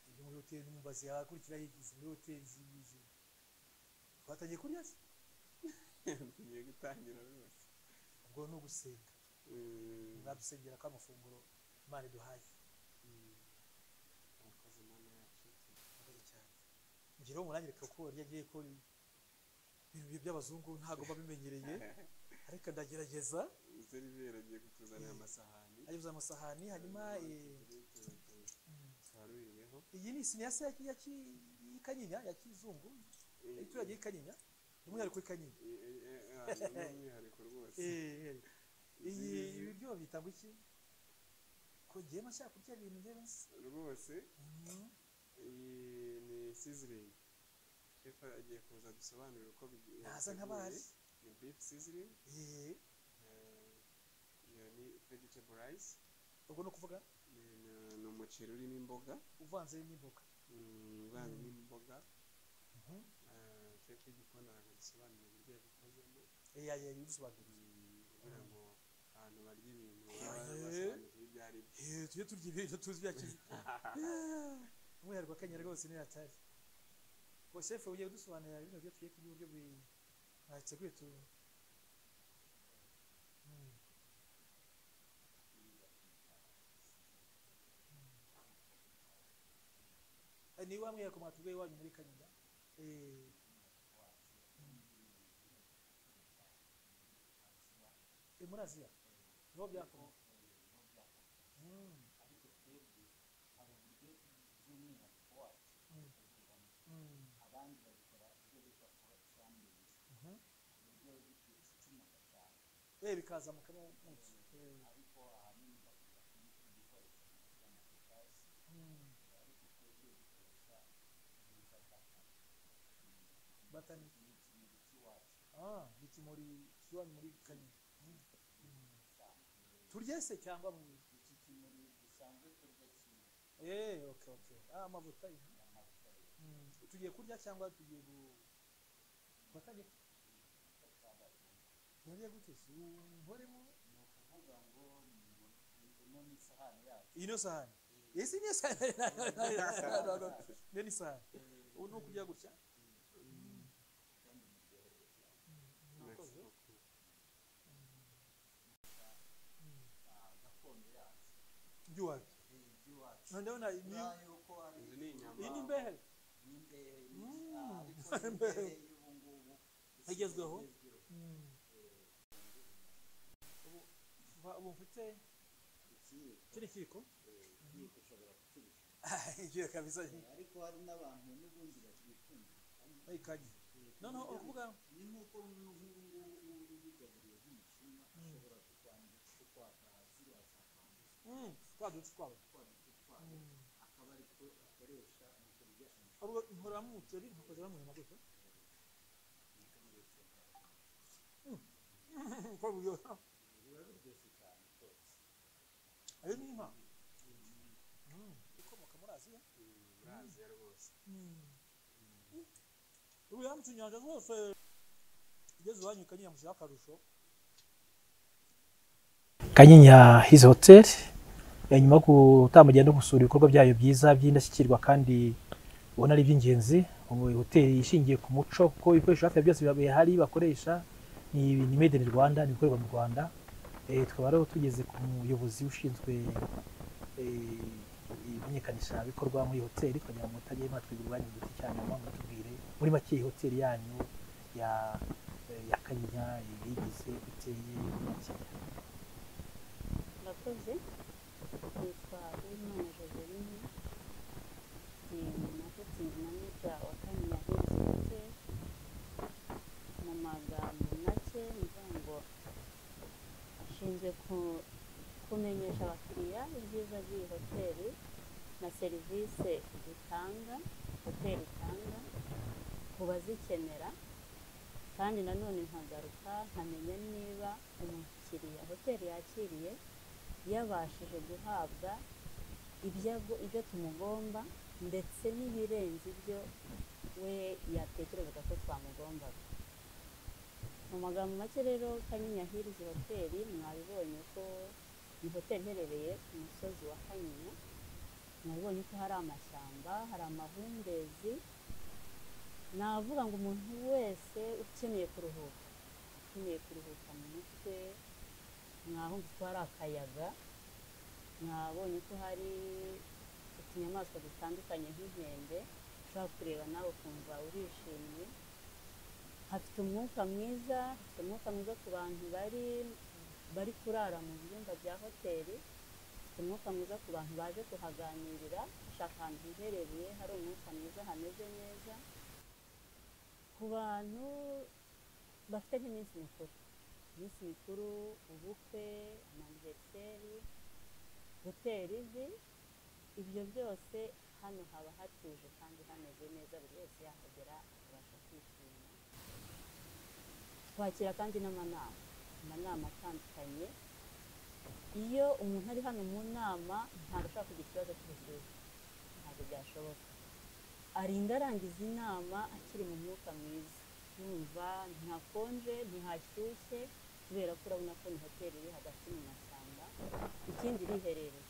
Iyo muri hoteli n'umubazi yakurikira yigize muri hoteli zije twatangiye kurya se tugiye gutangira rwose ubwo ni ugusenga Mm, mwadusengera ko amafunguro imana iduhaye mm. Murakoze Mana yacu murakoze cyane njye rero murangire ko rya giye ko ibintu by'abazungu ntabwo babimenyereye ariko ndagerageza seriveri agiye kutuzanira amasahani ageze amasahani hanyuma eh, mm, twarurireho iyi ni isiniya se ya ki- ya ki- y'ikanyinya ya kizungu abaturage y'ikanyinya by'umwihariko y'ikanyinya n'umwihariko rwose iyi Izi- ibiryo babyita ngo iki ko ngiye mashaka kurya ibintu njyewe nzi rwose iyi ni siziringi shefu agiye kuza dusobanurira uko bigi- naza biteguye. nk'abari ni bifu siziringi Eh, iyo ni vegetable rice ubwo ni ukuvuga Ni- ni- ni umuceri urimo imboga uvanze n'imboga mm, uvanzemo imboga Mhm. Eh, shefu y'igikoni arabisobanurira uburyo yabikozemo Eh, ya- ya- yabidusobanuriye. Mm, kugira ngo abantu barya ibintu Eh. basobanukiwe ibyo ari byo Eh, tujye turya ibintu tuzi bya kizi umwihariko wa kenya rwose niyo yatari ngo shefu ugiye kudusobanurira bino byo tugiye kurya uburyo bi- mwateguye tu Mm. Eh, ni wa mwihariko mwatubwiye iwanyu muri kanyinya Eh, mm. Eh, muri aziya niho byakomoka Mm. Mm. Mm. Mhm. Eh, bikaza mukama w'umucyo. Eh. Mm. Batani. Ah, iki muri iwanyu muri Kanyinya. Mm. Mm. turye se cyangwa mu Eh, okay, okay. Ah, amavuta ye. Mm. Tugiye kurya cyangwa tugiye gu Watangiye kurya? Nariye gute se? Uhoremo? Iyi niyo sahani. Iyi si niyo sahani. No, no, no. Niyo ni sahani. Ubu ni ukurya gutya. Mm. Murakoze. By'iwacu. None ndabona ni inzu ni inyama iyi ni imbehe. Igezweho. Mm. Ubu- uba- ubu mfite kino kiko igiye kabisa ariko hari n'abantu n'ubundi bakikunda bayikanye noneho ukuvuga ni nk'uko nk'ubu ngubu uba ubigaburiye nk'umucuma ashobora kukwanduza kukwaka ziriya za kwanduza mm, twa duti twawe twaduti twayo akaba ari two akoresha mu kurya ubwo nkoramo umuceri nkakozera mu nyama gutyo Mm, ko buryoha biba biryoshye cyane rwose ayo ni inka Mm, ikomoka muri aziya Mm, muri aziya rwose ubu yambutse inyanja zose igeze iwanyu kanyinya mushyiraho akarusho kanyinya hizi hoteli nyuma yo gutambagira no gusura ibikorwa byayo byiza by'indashyikirwa kandi ubona ari iby'ingenzi hoteli ishingiye ku muco kuko ibikoresho hafi ya byose biba bihari bakoresha ni ni made in rwanda ni ibikorerwa mu rwanda Eh, tukaba rero tugeze ku muyobozi ushinzwe eh, imenyekanisha bikorwa muri iyi hoteli kugira ngo mutajya mwatwibira umwanya muto cyane muba mutubwire muri make iyi hoteli yanyu ya eh, ya kanyinya ibigize guteye muri make murakoze nitwa uwimana joseline ni maketingi manija wa kaminuza y'ubucuruzi mu magambo make mvuga ngo ashinzwe ku- kumenyesha abakiriya ibyiza by'iyi hoteli na serivisi itanga hoteli itanga ku bazikenera kandi nanone nkagaruka nkamenya niba umukiriya hoteli yakiriye yabashije guhabwa ibyo ago- ibyo tumugomba ndetse n'ibirenze ibyo we yatekerezaga ko twamugombaga mu magambo make rero kanyinya hirizi hoteli mwabibonye ko ni hoteli iherereye ku musozi wa kanyinya mwabibonye ko hari amashyamba hari amahumbezi navuga ngo umuntu wese ukeneye kuruhuka ukeneye kuruhuka mu mutwe mwahumva ko hari akayaga mwabonye ko hari utunyamaswa dutandukanye nk'inkende ushobora kureba nawe ukumva urishimye hafite umwuka mwiza hafite umwuka mwiza ku bantu bari bari kurara mu byumba bya hoteli hafite umwuka mwiza ku bantu baje kuhaganirira bashaka ahantu hiherereye hari umwuka mwiza hameze neza ku bantu bafite nk'iminsi mikuru iminsi mikuru ubukwe amaniveriseri hoteli izi ibyo byose hano haba hatuje kandi hameze neza buri wese yahagera akabasha kwishima twakira kandi n'amanama amanama atandukanye iyo umuntu ari hano mu nama ntabwo ashobora kugira ikibazo cy'ubushyuhe ntabwo byashoboka arinda arangiza inama akiri mu mwuka mwiza yumva ntihakonje ntihashyushye kubera ko urabona ko ni hoteli iri hagati mu mashyamba ikindi iriherereye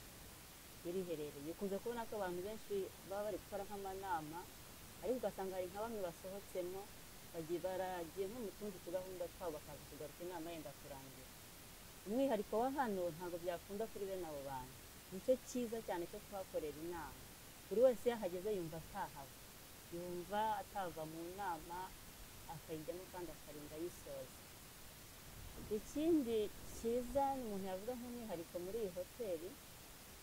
iriherereye ukunze kubona ko abantu benshi baba bari gukora nk'amanama ariko ugasanga hari nka bamwe basohotsemo bagiye baragiye nko mu tundi tugahunda twabo bakaza kugaruka inama yenda kurangira umwihariko wa hano ntabwo byakunda kuri bene abo bantu nicyo cyiza cyane cyo kuhakorera inama buri wese iyo ahageze yumva atahava yumva atava mu nama akayijyamo kandi akarinda yisoza ikindi cyiza umuntu yavuga nk'umwihariko muri iyi hoteli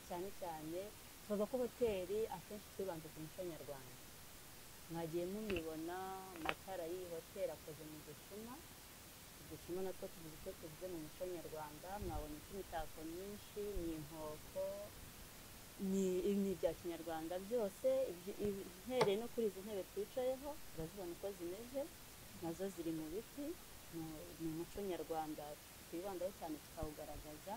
cyane cyane tuvuga ko hoteli akenshi twibanze ku muco nyarwanda mwagiye mubibona amatara y'iyi hoteli akoze mu ducuma uducuma natwo tuvuze icyo tuvuze mu muco nyarwanda mwabona imitako myinshi ni inkoko ni ni ibya kinyarwanda byose ibyo- ibi- uhereye no kuri izi ntebe twicayeho urazibona uko zimeze nazo ziri mu biti mu- ni umuco nyarwanda twibandaho cyane tukawugaragaza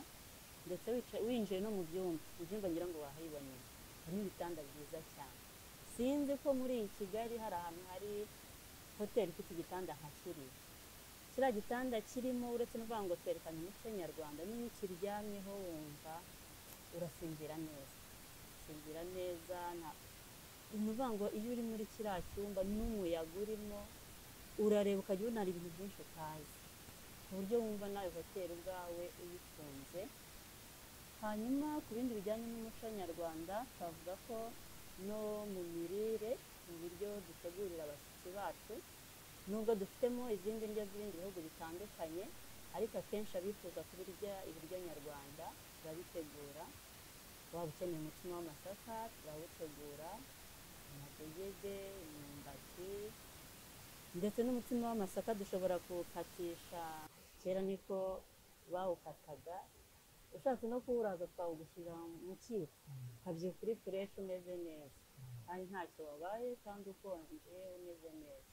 ndetse wica- winjiye no mu byumba mu byumba ngira ngo wahiboneye harimo ibitanda byiza cyane sinzi ko muri iyi kigali hari ahantu hari hoteli ifite igitanda nka kiriya kiriya gitanda kirimo uretse no kuvuga ngo twerekana umuco nyarwanda n'iyo ukiryamyeho wumva urasinzira neza usinzira neza nta ni ukuvuga ngo iyo uri muri kiriya cyumba n'umuyaga urimo urareba ukajya ubona hari ibintu byinshi utazi ku buryo wumva nawe hoteli ubwawe uyikunze hanyuma ku bindi bijyanye n'umuco nyarwanda twavuga ko no mu mirire mu biryo dutegurira abashyitsi bacu nubwo dufitemo izindi ndyo z'ibindi bihugu bitandukanye ariko akenshi abifuza kubirya ibiryo nyarwanda turabitegura waba ukeneye umutsima w'amasaka turawutegura amadegede imyumbati ndetse n'umutsima w'amasaka dushobora kuwukatisha kera niko bawukataga ushatse no kuwuraza twawugushyira mu kiko ukabyuka uri fureshi umeze neza kandi ntacyo wabaye kandi ukonje umeze neza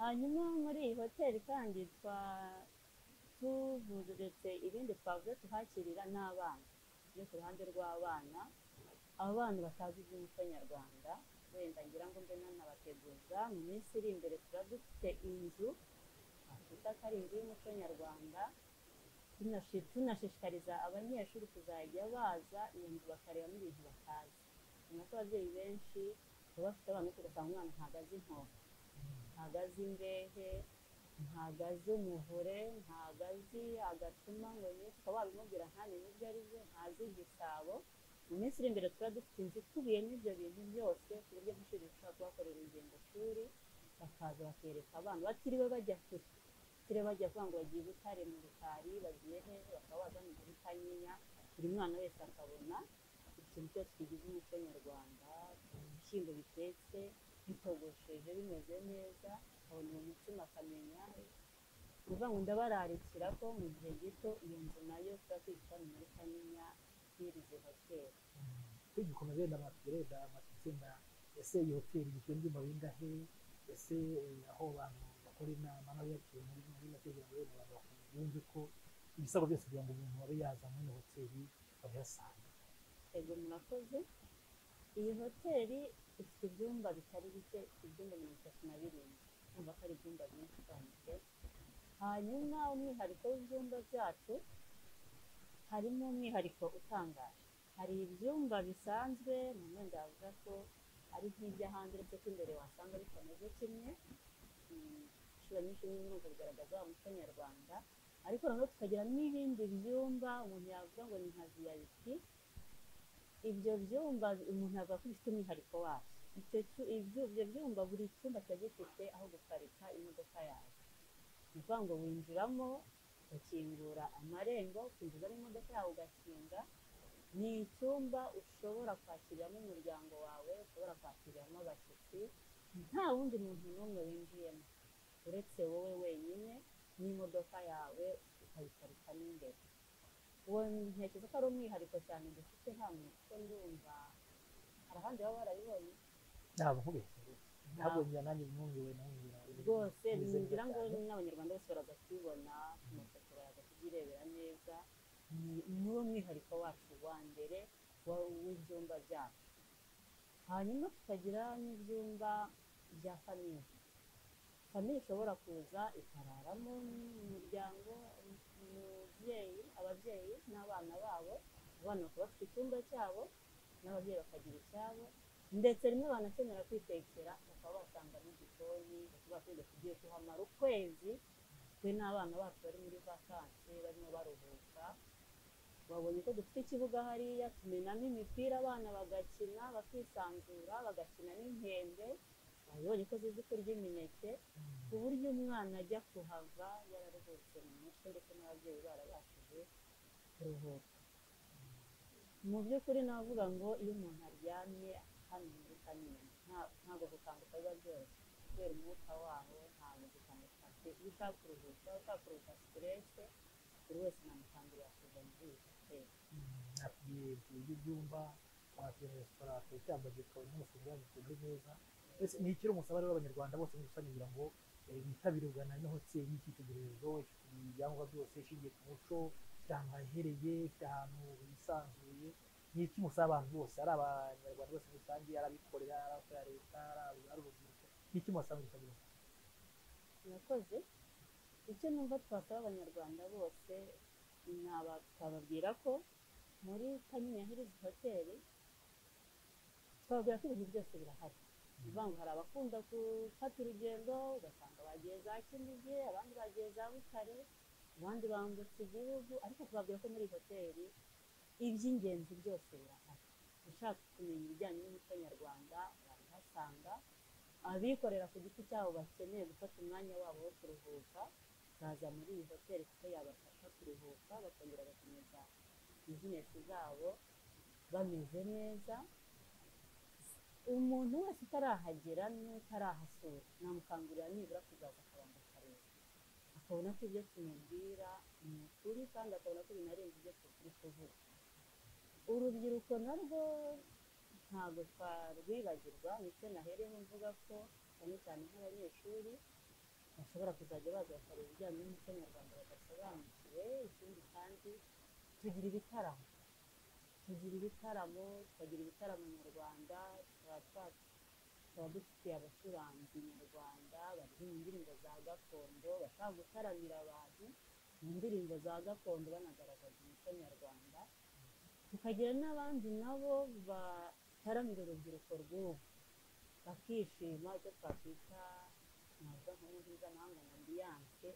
hanyuma muri iyi hoteli kandi twa tuvuretse ibindi twavuze tuhakirira n'abana byo ku ruhande rw'abana abana batazi iby'umuco nyarwanda wenda ngira ngo mbe nanabateguza mu minsi iri imbere tuba dufite inzu twakwita ko ari inzu y'umuco nyarwanda tunashi- tunashishikariza abanyeshuri kuzajya baza iyo nzu bakarebamo ibintu batazi ubona ko ababyeyi benshi baba bafite abana benshi ugasanga umwana ntabwo azi inkoko ntabwo azi imbehe ntabwo azi umuvure ntabwo azi agacuma ngo ye ukaba wabimubwira ntamenya ibyo ari byo ntazi igisabo mu minsi iri imbere tuba dufite inzu ikubiyemo ibyo bintu byose ku buryo nk'ishuri rishobora kubakorera ingendoshuri bakaza bakereka abana batiriwe bajya kure batiriwe bajya kuvuga ngo bagiye gutare mu rukari bagiye he bakaba baza mu gihe kanyinya buri mwana wese akabona ikintu cyose kigize umuco nyarwanda ibishyimbo bitetse bitogosheje bimeze neza akabona uwo mutsima akamenya ni ukuvuga ngo ndabararikira ko mu gihe gito iyo nzu nayo tuba tuyishyiramo muri kanyinya yirize hoteli twige ukuntu benda baturenda amatsinda ese iyi hoteli igizwe n'ibyumba bingahe ese eh, aho abantu bakora inama n'abiyakira muri muri make kugira ngo wenda abantu bakumva- bumve ko ibisabwa byose kugira ngo umuntu abe yaza muri iyo hoteli abihasanga ego murakoze iyi hoteli ifite ibyumba bitari bike ifite ibyumba mirongo itatu na birindwi kumva ko ari ibyumba byinshi cyane hanyuma umwihariko w'ibyumba byacu harimo umwihariko utangaje hari ibyumba bisanzwe mu mwenda wavuga ko ari nk'iby'ahandi uretse ko imbere wasanga bitameze kimwe Mm, inshuro nyinshi ni kugaragaza wa muco nyarwanda ariko noneho tukagira n'ibindi byumba umuntu yavuga ngo ni nka viyayiti ibyo byumba umuntu avuga ko bifite umwihariko wabyo icyo cyu- ibyo ibyo byumba buri cyumba kiba gifite aho guparika imodoka yawe ni ukuvuga ngo winjiramo ukingura amarembo ukinjizamo imodoka yawe ugakinga ni icyumba ushobora kwakiriramo umuryango wawe ushobora kwakiriramo abashyitsi nta wundi muntu n'umwe winjiyemo uretse wowe wenyine n'imodoka yawe ukayiparika n'imbere uwo ntekereza ko ari umwihariko cyane dufite hano kuko ndumva hari ahandi baba barabibonye ntabwo nkubeshyere ntabwo Ntabwo. njya nanjye mwumviwe namubwira rwose ngira ngo n'abanyarwanda bose baraza kubibona ku mafoto baraza kubyirebera neza Ni- niwo mwihariko wacu wa mbere wa- w'ibyumba byacu hanyuma tukagira n'ibyumba bya famiye famiye ishobora kuza ikararamo umuryango umubyeyi ababyeyi n'abana babo abana bakaba bafite icyumba cyabo n'ababyeyi bakagira icyabo ndetse rimwe banakenera kwitekera bakaba basanga n'igikoni bashobora kwiga tugiye kuhamara ukwezi twe n'abana bacu bari muri vakansi barimo baruhuka babonye ko dufite ikibuga hariya tumenamo imipira abana bagakina bakisanzura bagakina n'inkende babonye ko zizi kurya imineke ku buryo umwana ajya kuhava yararuhutse mu mutwe ndetse n'ababyeyi barabashije kuruhuka mu by'ukuri navuga ngo iyo umuntu aryamye hano muri kanyinya nta- ntabwo gukanguka biba byoroshye kubera umwuka waho ntabwo gukanguka afite iyo ushaka kuruhuka ushaka kuruhuka siterese buri wese namukangurira kuza muri iyi hoteli atuye ibyumba wakira resitora akayitambagira ukabona amafunguro yaguteze neza ese ni ikiri umusaba rero abanyarwanda bose muri rusange kugira ngo eh, bitabire kugana ino hoteli y'icyitegererezo ifite ibyangombwa byose ishingiye ku muco ifite ahantu hahereye ifite ahantu hisanzuye ni iki musaba abantu bose ari abanyarwanda bose muri rusange ari abikorera ari abakorera leta ari ab- ari urubyiruko ni iki musaba gutabira murakoze icyo numva twasaba abanyarwanda bose naba- twababwira ko muri kanyinya hirizi hoteli twababwira ko ibintu byose birahari ni ukuvuga ngo hari abakunda gufata urugendo ugasanga bagiye za kinigi abandi bagiye za butare abandi bambutse igihugu ariko tubabwira ko muri iyi hoteli iby'ingenzi byose birahari ushaka kumenya ibijyanye n'umuco nyarwanda wabihasanga abikorera ku giti cyabo bakeneye gufata umwanya wabo wo kuruhuka baza muri iyi hoteli kuko yabafasha kuruhuka bakongera bagakomeza bizinesi zabo bameze neza umuntu wese utarahagera n'utarahasura namukangurira nibura kuzaza akabanza akareba akabona ko ibyo tumubwira ni ukuri kandi akabona ko binarenze ibyo turi kuvuga urubyiruko narwo ntabwo twarwibagirwa ndetse nahereho mvuga ko cyane cyane nk'abanyeshuri bashobora kuzajya baza bakareba ibijyanye n'umuco nyarwanda badasobanukiwe ikindi kandi tugira ibitaramo tugira ibitaramo tukagira ibitaramo nyarwanda tuba twa- tuba dufitiye abacuranzi nyarwanda baririmba indirimbo za gakondo bashaka gutaramira abantu mu ndirimbo za gakondo banagaragaza umuco nyarwanda tukagira n'abandi nabo bataramira urubyiruko rw'ubu bakishima icyo twakwita ntabwo nkuru nziza ntabwo ambiyanse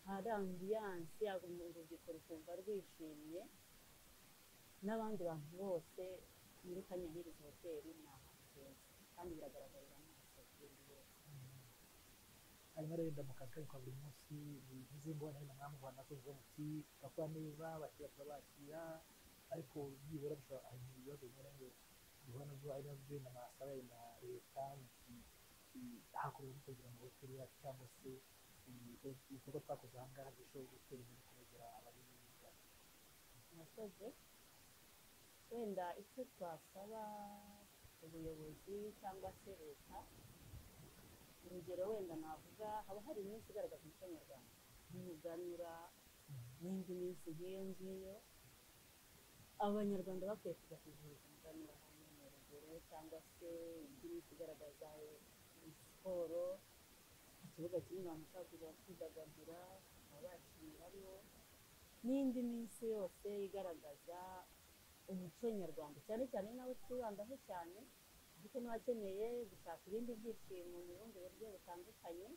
hari ambiyanse urubyiruko rukumva rwishimye n'abandi bantu bose muri kanyayirizi hoteli ni ahantu heza kandi biragaragarira amaso y'ibintu byose hanyuma rero ndamuka kazi kwa buri munsi bivuze ngo nari namwe mu Rwanda kuvuga muti bakora neza bakira turabakira ariko byibura bishobora hari ibibazo bimwe na bimwe duhura nabyo ari nabyo n'amasaba ya leta hakorwa kugira ngo hoteli yacu cyangwa se ibikorwa twakoze aha ngaha bishobora gutera imbere kubegera abari mu Rwanda murakoze wenda icyo twasaba ubuyobozi cyangwa se leta urugero wenda navuga haba hari iminsi igaragaza umuco nyarwanda nk'umuganura n'indi minsi nk'iyo ngiyo abanyarwanda bakwiye kujya kwizihiza umuganura hamwe mu rugero cyangwa se indi minsi igaragaza siporo ikibuga kinini abantu bashobora kuza bakidagadura bakaba bakiniramo n'indi minsi yose igaragaza umuco nyarwanda cyane cyane n'abo twibandaho cyane ariko n'abakeneye gushaka ibindi byishimo mu bundi buryo butandukanye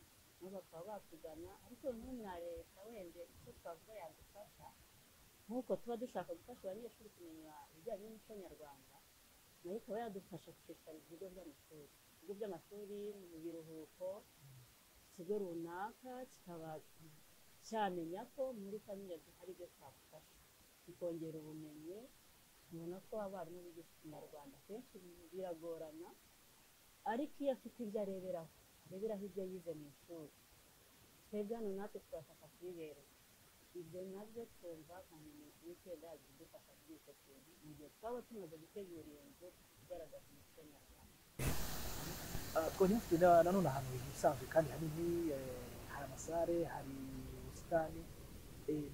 nabo bakaba batugana ariko noneho na leta wenda icyo twavuga yadufasha nk'uko tuba dushaka gufasha abanyeshuri kumenya ibijyanye n'umuco nyarwanda nayo ikaba yadufasha gushishikariza ibigo by'amashuri ibigo by'amashuri mu biruhuko ikigo runaka kikaba cyamenya ko muri kamere hari ibyo twafasha bikongera ubumenyi tubona ko abarimu bigisha ikinyarwanda kenshi biragorana ariko iyo afite ibyo areberaho areberaho ibyo yize mu ishuri twebwe hano natwe tubafasha kubibereka ibyo nabyo twumva nkamenyesha wikenda yaje kudufasha kuri icyo kintu mu gihe twaba tumaze gutegura iyo nzu igaragaza umuco nyarwanda twonyine nanone ahantu hisanzwe kandi hanini hari amasare hari ubusitani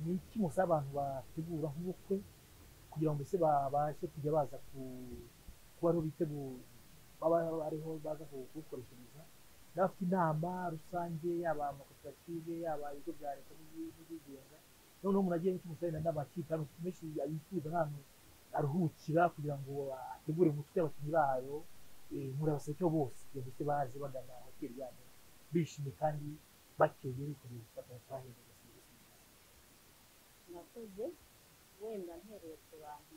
ni iki musaba abantu bategura nk'ubukwe kugira ngo mbese babashe kujya baza kuba ariho bitegura baba ariho baza kuwukoreshereza n'abafite inama rusange yaba amakoperative yaba ibigo bya leta n'ibigenga noneho muragiye n'icyo musabira n'amakipe hano menshi yifuza nk'ahantu aruhukira kugira ngo ategure umutwe y'abakinnyi bayo murabaseke bose kugira ngo baze bagana hoteli yanyu bishimye kandi bakeye bikomeye bakaba bahereza serivisi nziza murakoze wenda ntereye ku bantu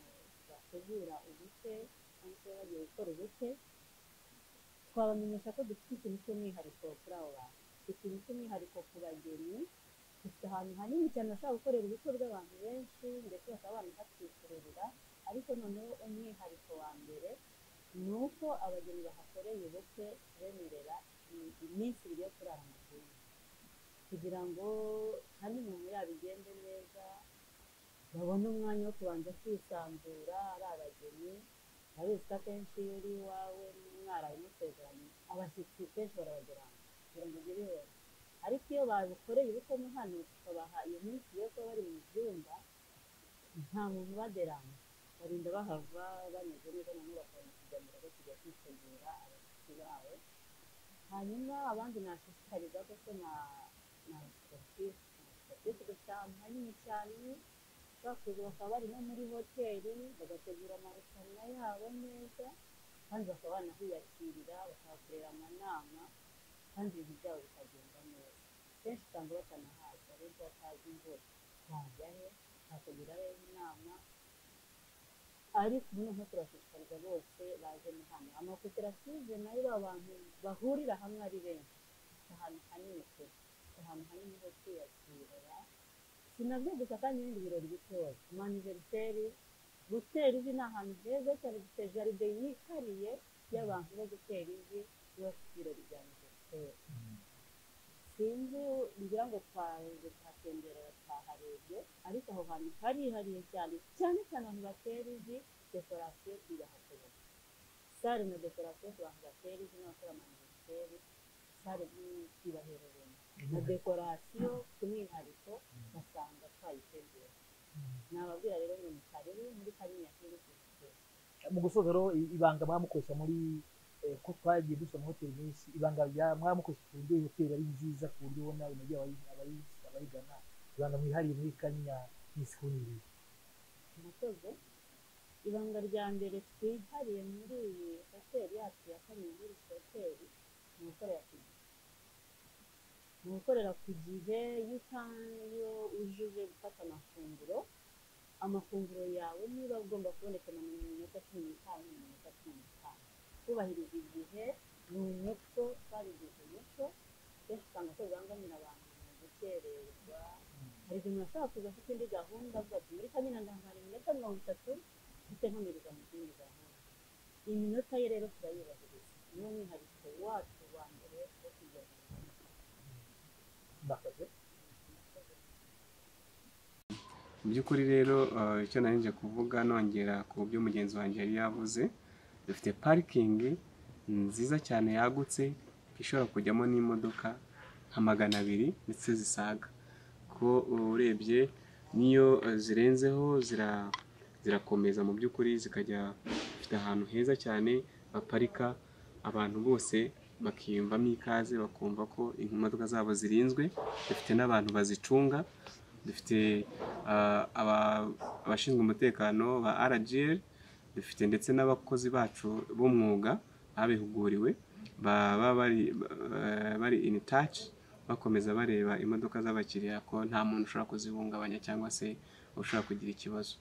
bategura ubukwe cyangwa se bagiye gukora ubukwe twabamenyesha ko dufite ikintu cy'umwihariko kuri abo bantu dufite ikintu cy'umwihariko ku bageni dufite ahantu hanini cyane bashobora gukorera ubukwe bw'abantu benshi ndetse bakaba banahakwikururira ariko noneho umwihariko wa mbere ni uko abageni bahakoreye ubukwe bemerera iminsi ibiri yo kurara mu gihugu kugira ngo kandi umuntu yabigende neza babone umwanya wo kubanza kwisanzura ari abageni urabizi ko akenshi iyo uri iwawe mwaraye musezeranye abashyitsi kenshi barabageraho kugira ngo ugere iwawe ariko iyo babukoreye ubukwe no hano tukabaha iyo minsi yo kuba bari mu byumba nta muntu ubaderana barinda bahava bameze neza noneho bakabona kujya mu rugo kujya kwitegura abashyitsi bawe hanyuma abandi nashishikariza kuko na na sportif na sportif gusa hanini cyane bakoze bakaba bari no muri hoteli bagategura amarushanwa yabo neza kandi bakaba banahiyakirira bakahakorera amanama kandi ibintu byabo bikagenda neza kenshi usanga batanahaza ariko batazi ngo bajyahe bateguraho inama ariko noneho turashishikariza bose baje ni hano amakoperative nayo abantu bahurira hamwe ari benshi ahantu hanini pe ahantu hanini ho kwiyakirira sinabyo gusa kandi n'ibindi birori bitoya amaniveriseri gutera ivi ni ahantu heza cyane dufite jaride yihariye y'abantu bo gutera ivi bafite ibirori bya aniveriseri sinzi ngira ngo twaje tuhatemberera twaharebye ariko aho hantu harihariye cyane cyane cyane ahantu batera ivi dekorasiyo tuyahakorera sare na dekorasiyo ku bantu batera ivi n'abakora amaniveriseri sare n'icyubahireremo na dekorasiyo ku mwihariko basanga twayitegura nababwira rero ngo ni karibu muri kariya kiri kugikora mu gusoza rero ibanga bamukoresha muri eh, ko twagiye dusa mu hoteli nyinshi ibanga rya mwamukoresha ku buryo iyo hoteli ari nziza ku buryo ubona binogeye abayi- abayi- abayigana ibanga mwihariye muri kanyinya n'isikuniri murakoze ibanga rya mbere twihariye muri iyi hoteli yacu ya kaminuza hoteli ni ugukorera ku gihe ni ugukorera ku gihe iyo utayo ujuje gufata amafunguro amafunguro yawe niba agomba kuboneka na minota cumi n'itanu na minota cumi n'itanu kubahiriza igihe ni umuco twabigize umuco kenshi usanga ko bibangamira abantu mu gukererwa hari igihe umuntu ashobora kuza afite indi gahunda avuga ati muri kamena ndahari iminota mirongo itatu mfite nkomeriza mu zindi gahunda iyi minota ye rero turayubahiriza ni umwihariko wacu wa mbere wo kujya mu murakoze kazi. mu by'ukuri rero eh, icyo nari nje kuvuga nongera ku byo mugenzi wanjye yari yavuze dufite parikingi nziza cyane yagutse ishobora kujyamo n'imodoka nka magana abiri ndetse zisaga ko urebye niyo eh, zirenzeho zira- zirakomeza mu by'ukuri zikajya zifite ahantu heza cyane baparika abantu bose bakiyumvamo ikaze bakumva ko imodoka zabo zirinzwe dufite n'abantu bazicunga dufite ah, aba- abashinzwe umutekano ba RGL dufite ndetse n'abakozi bacu b'umwuga babihuguriwe baba bari ba- bari in touch bakomeza bareba imodoka z'abakiriya ko nta muntu ushobora kuzihungabanya cyangwa se ushobora kugira ikibazo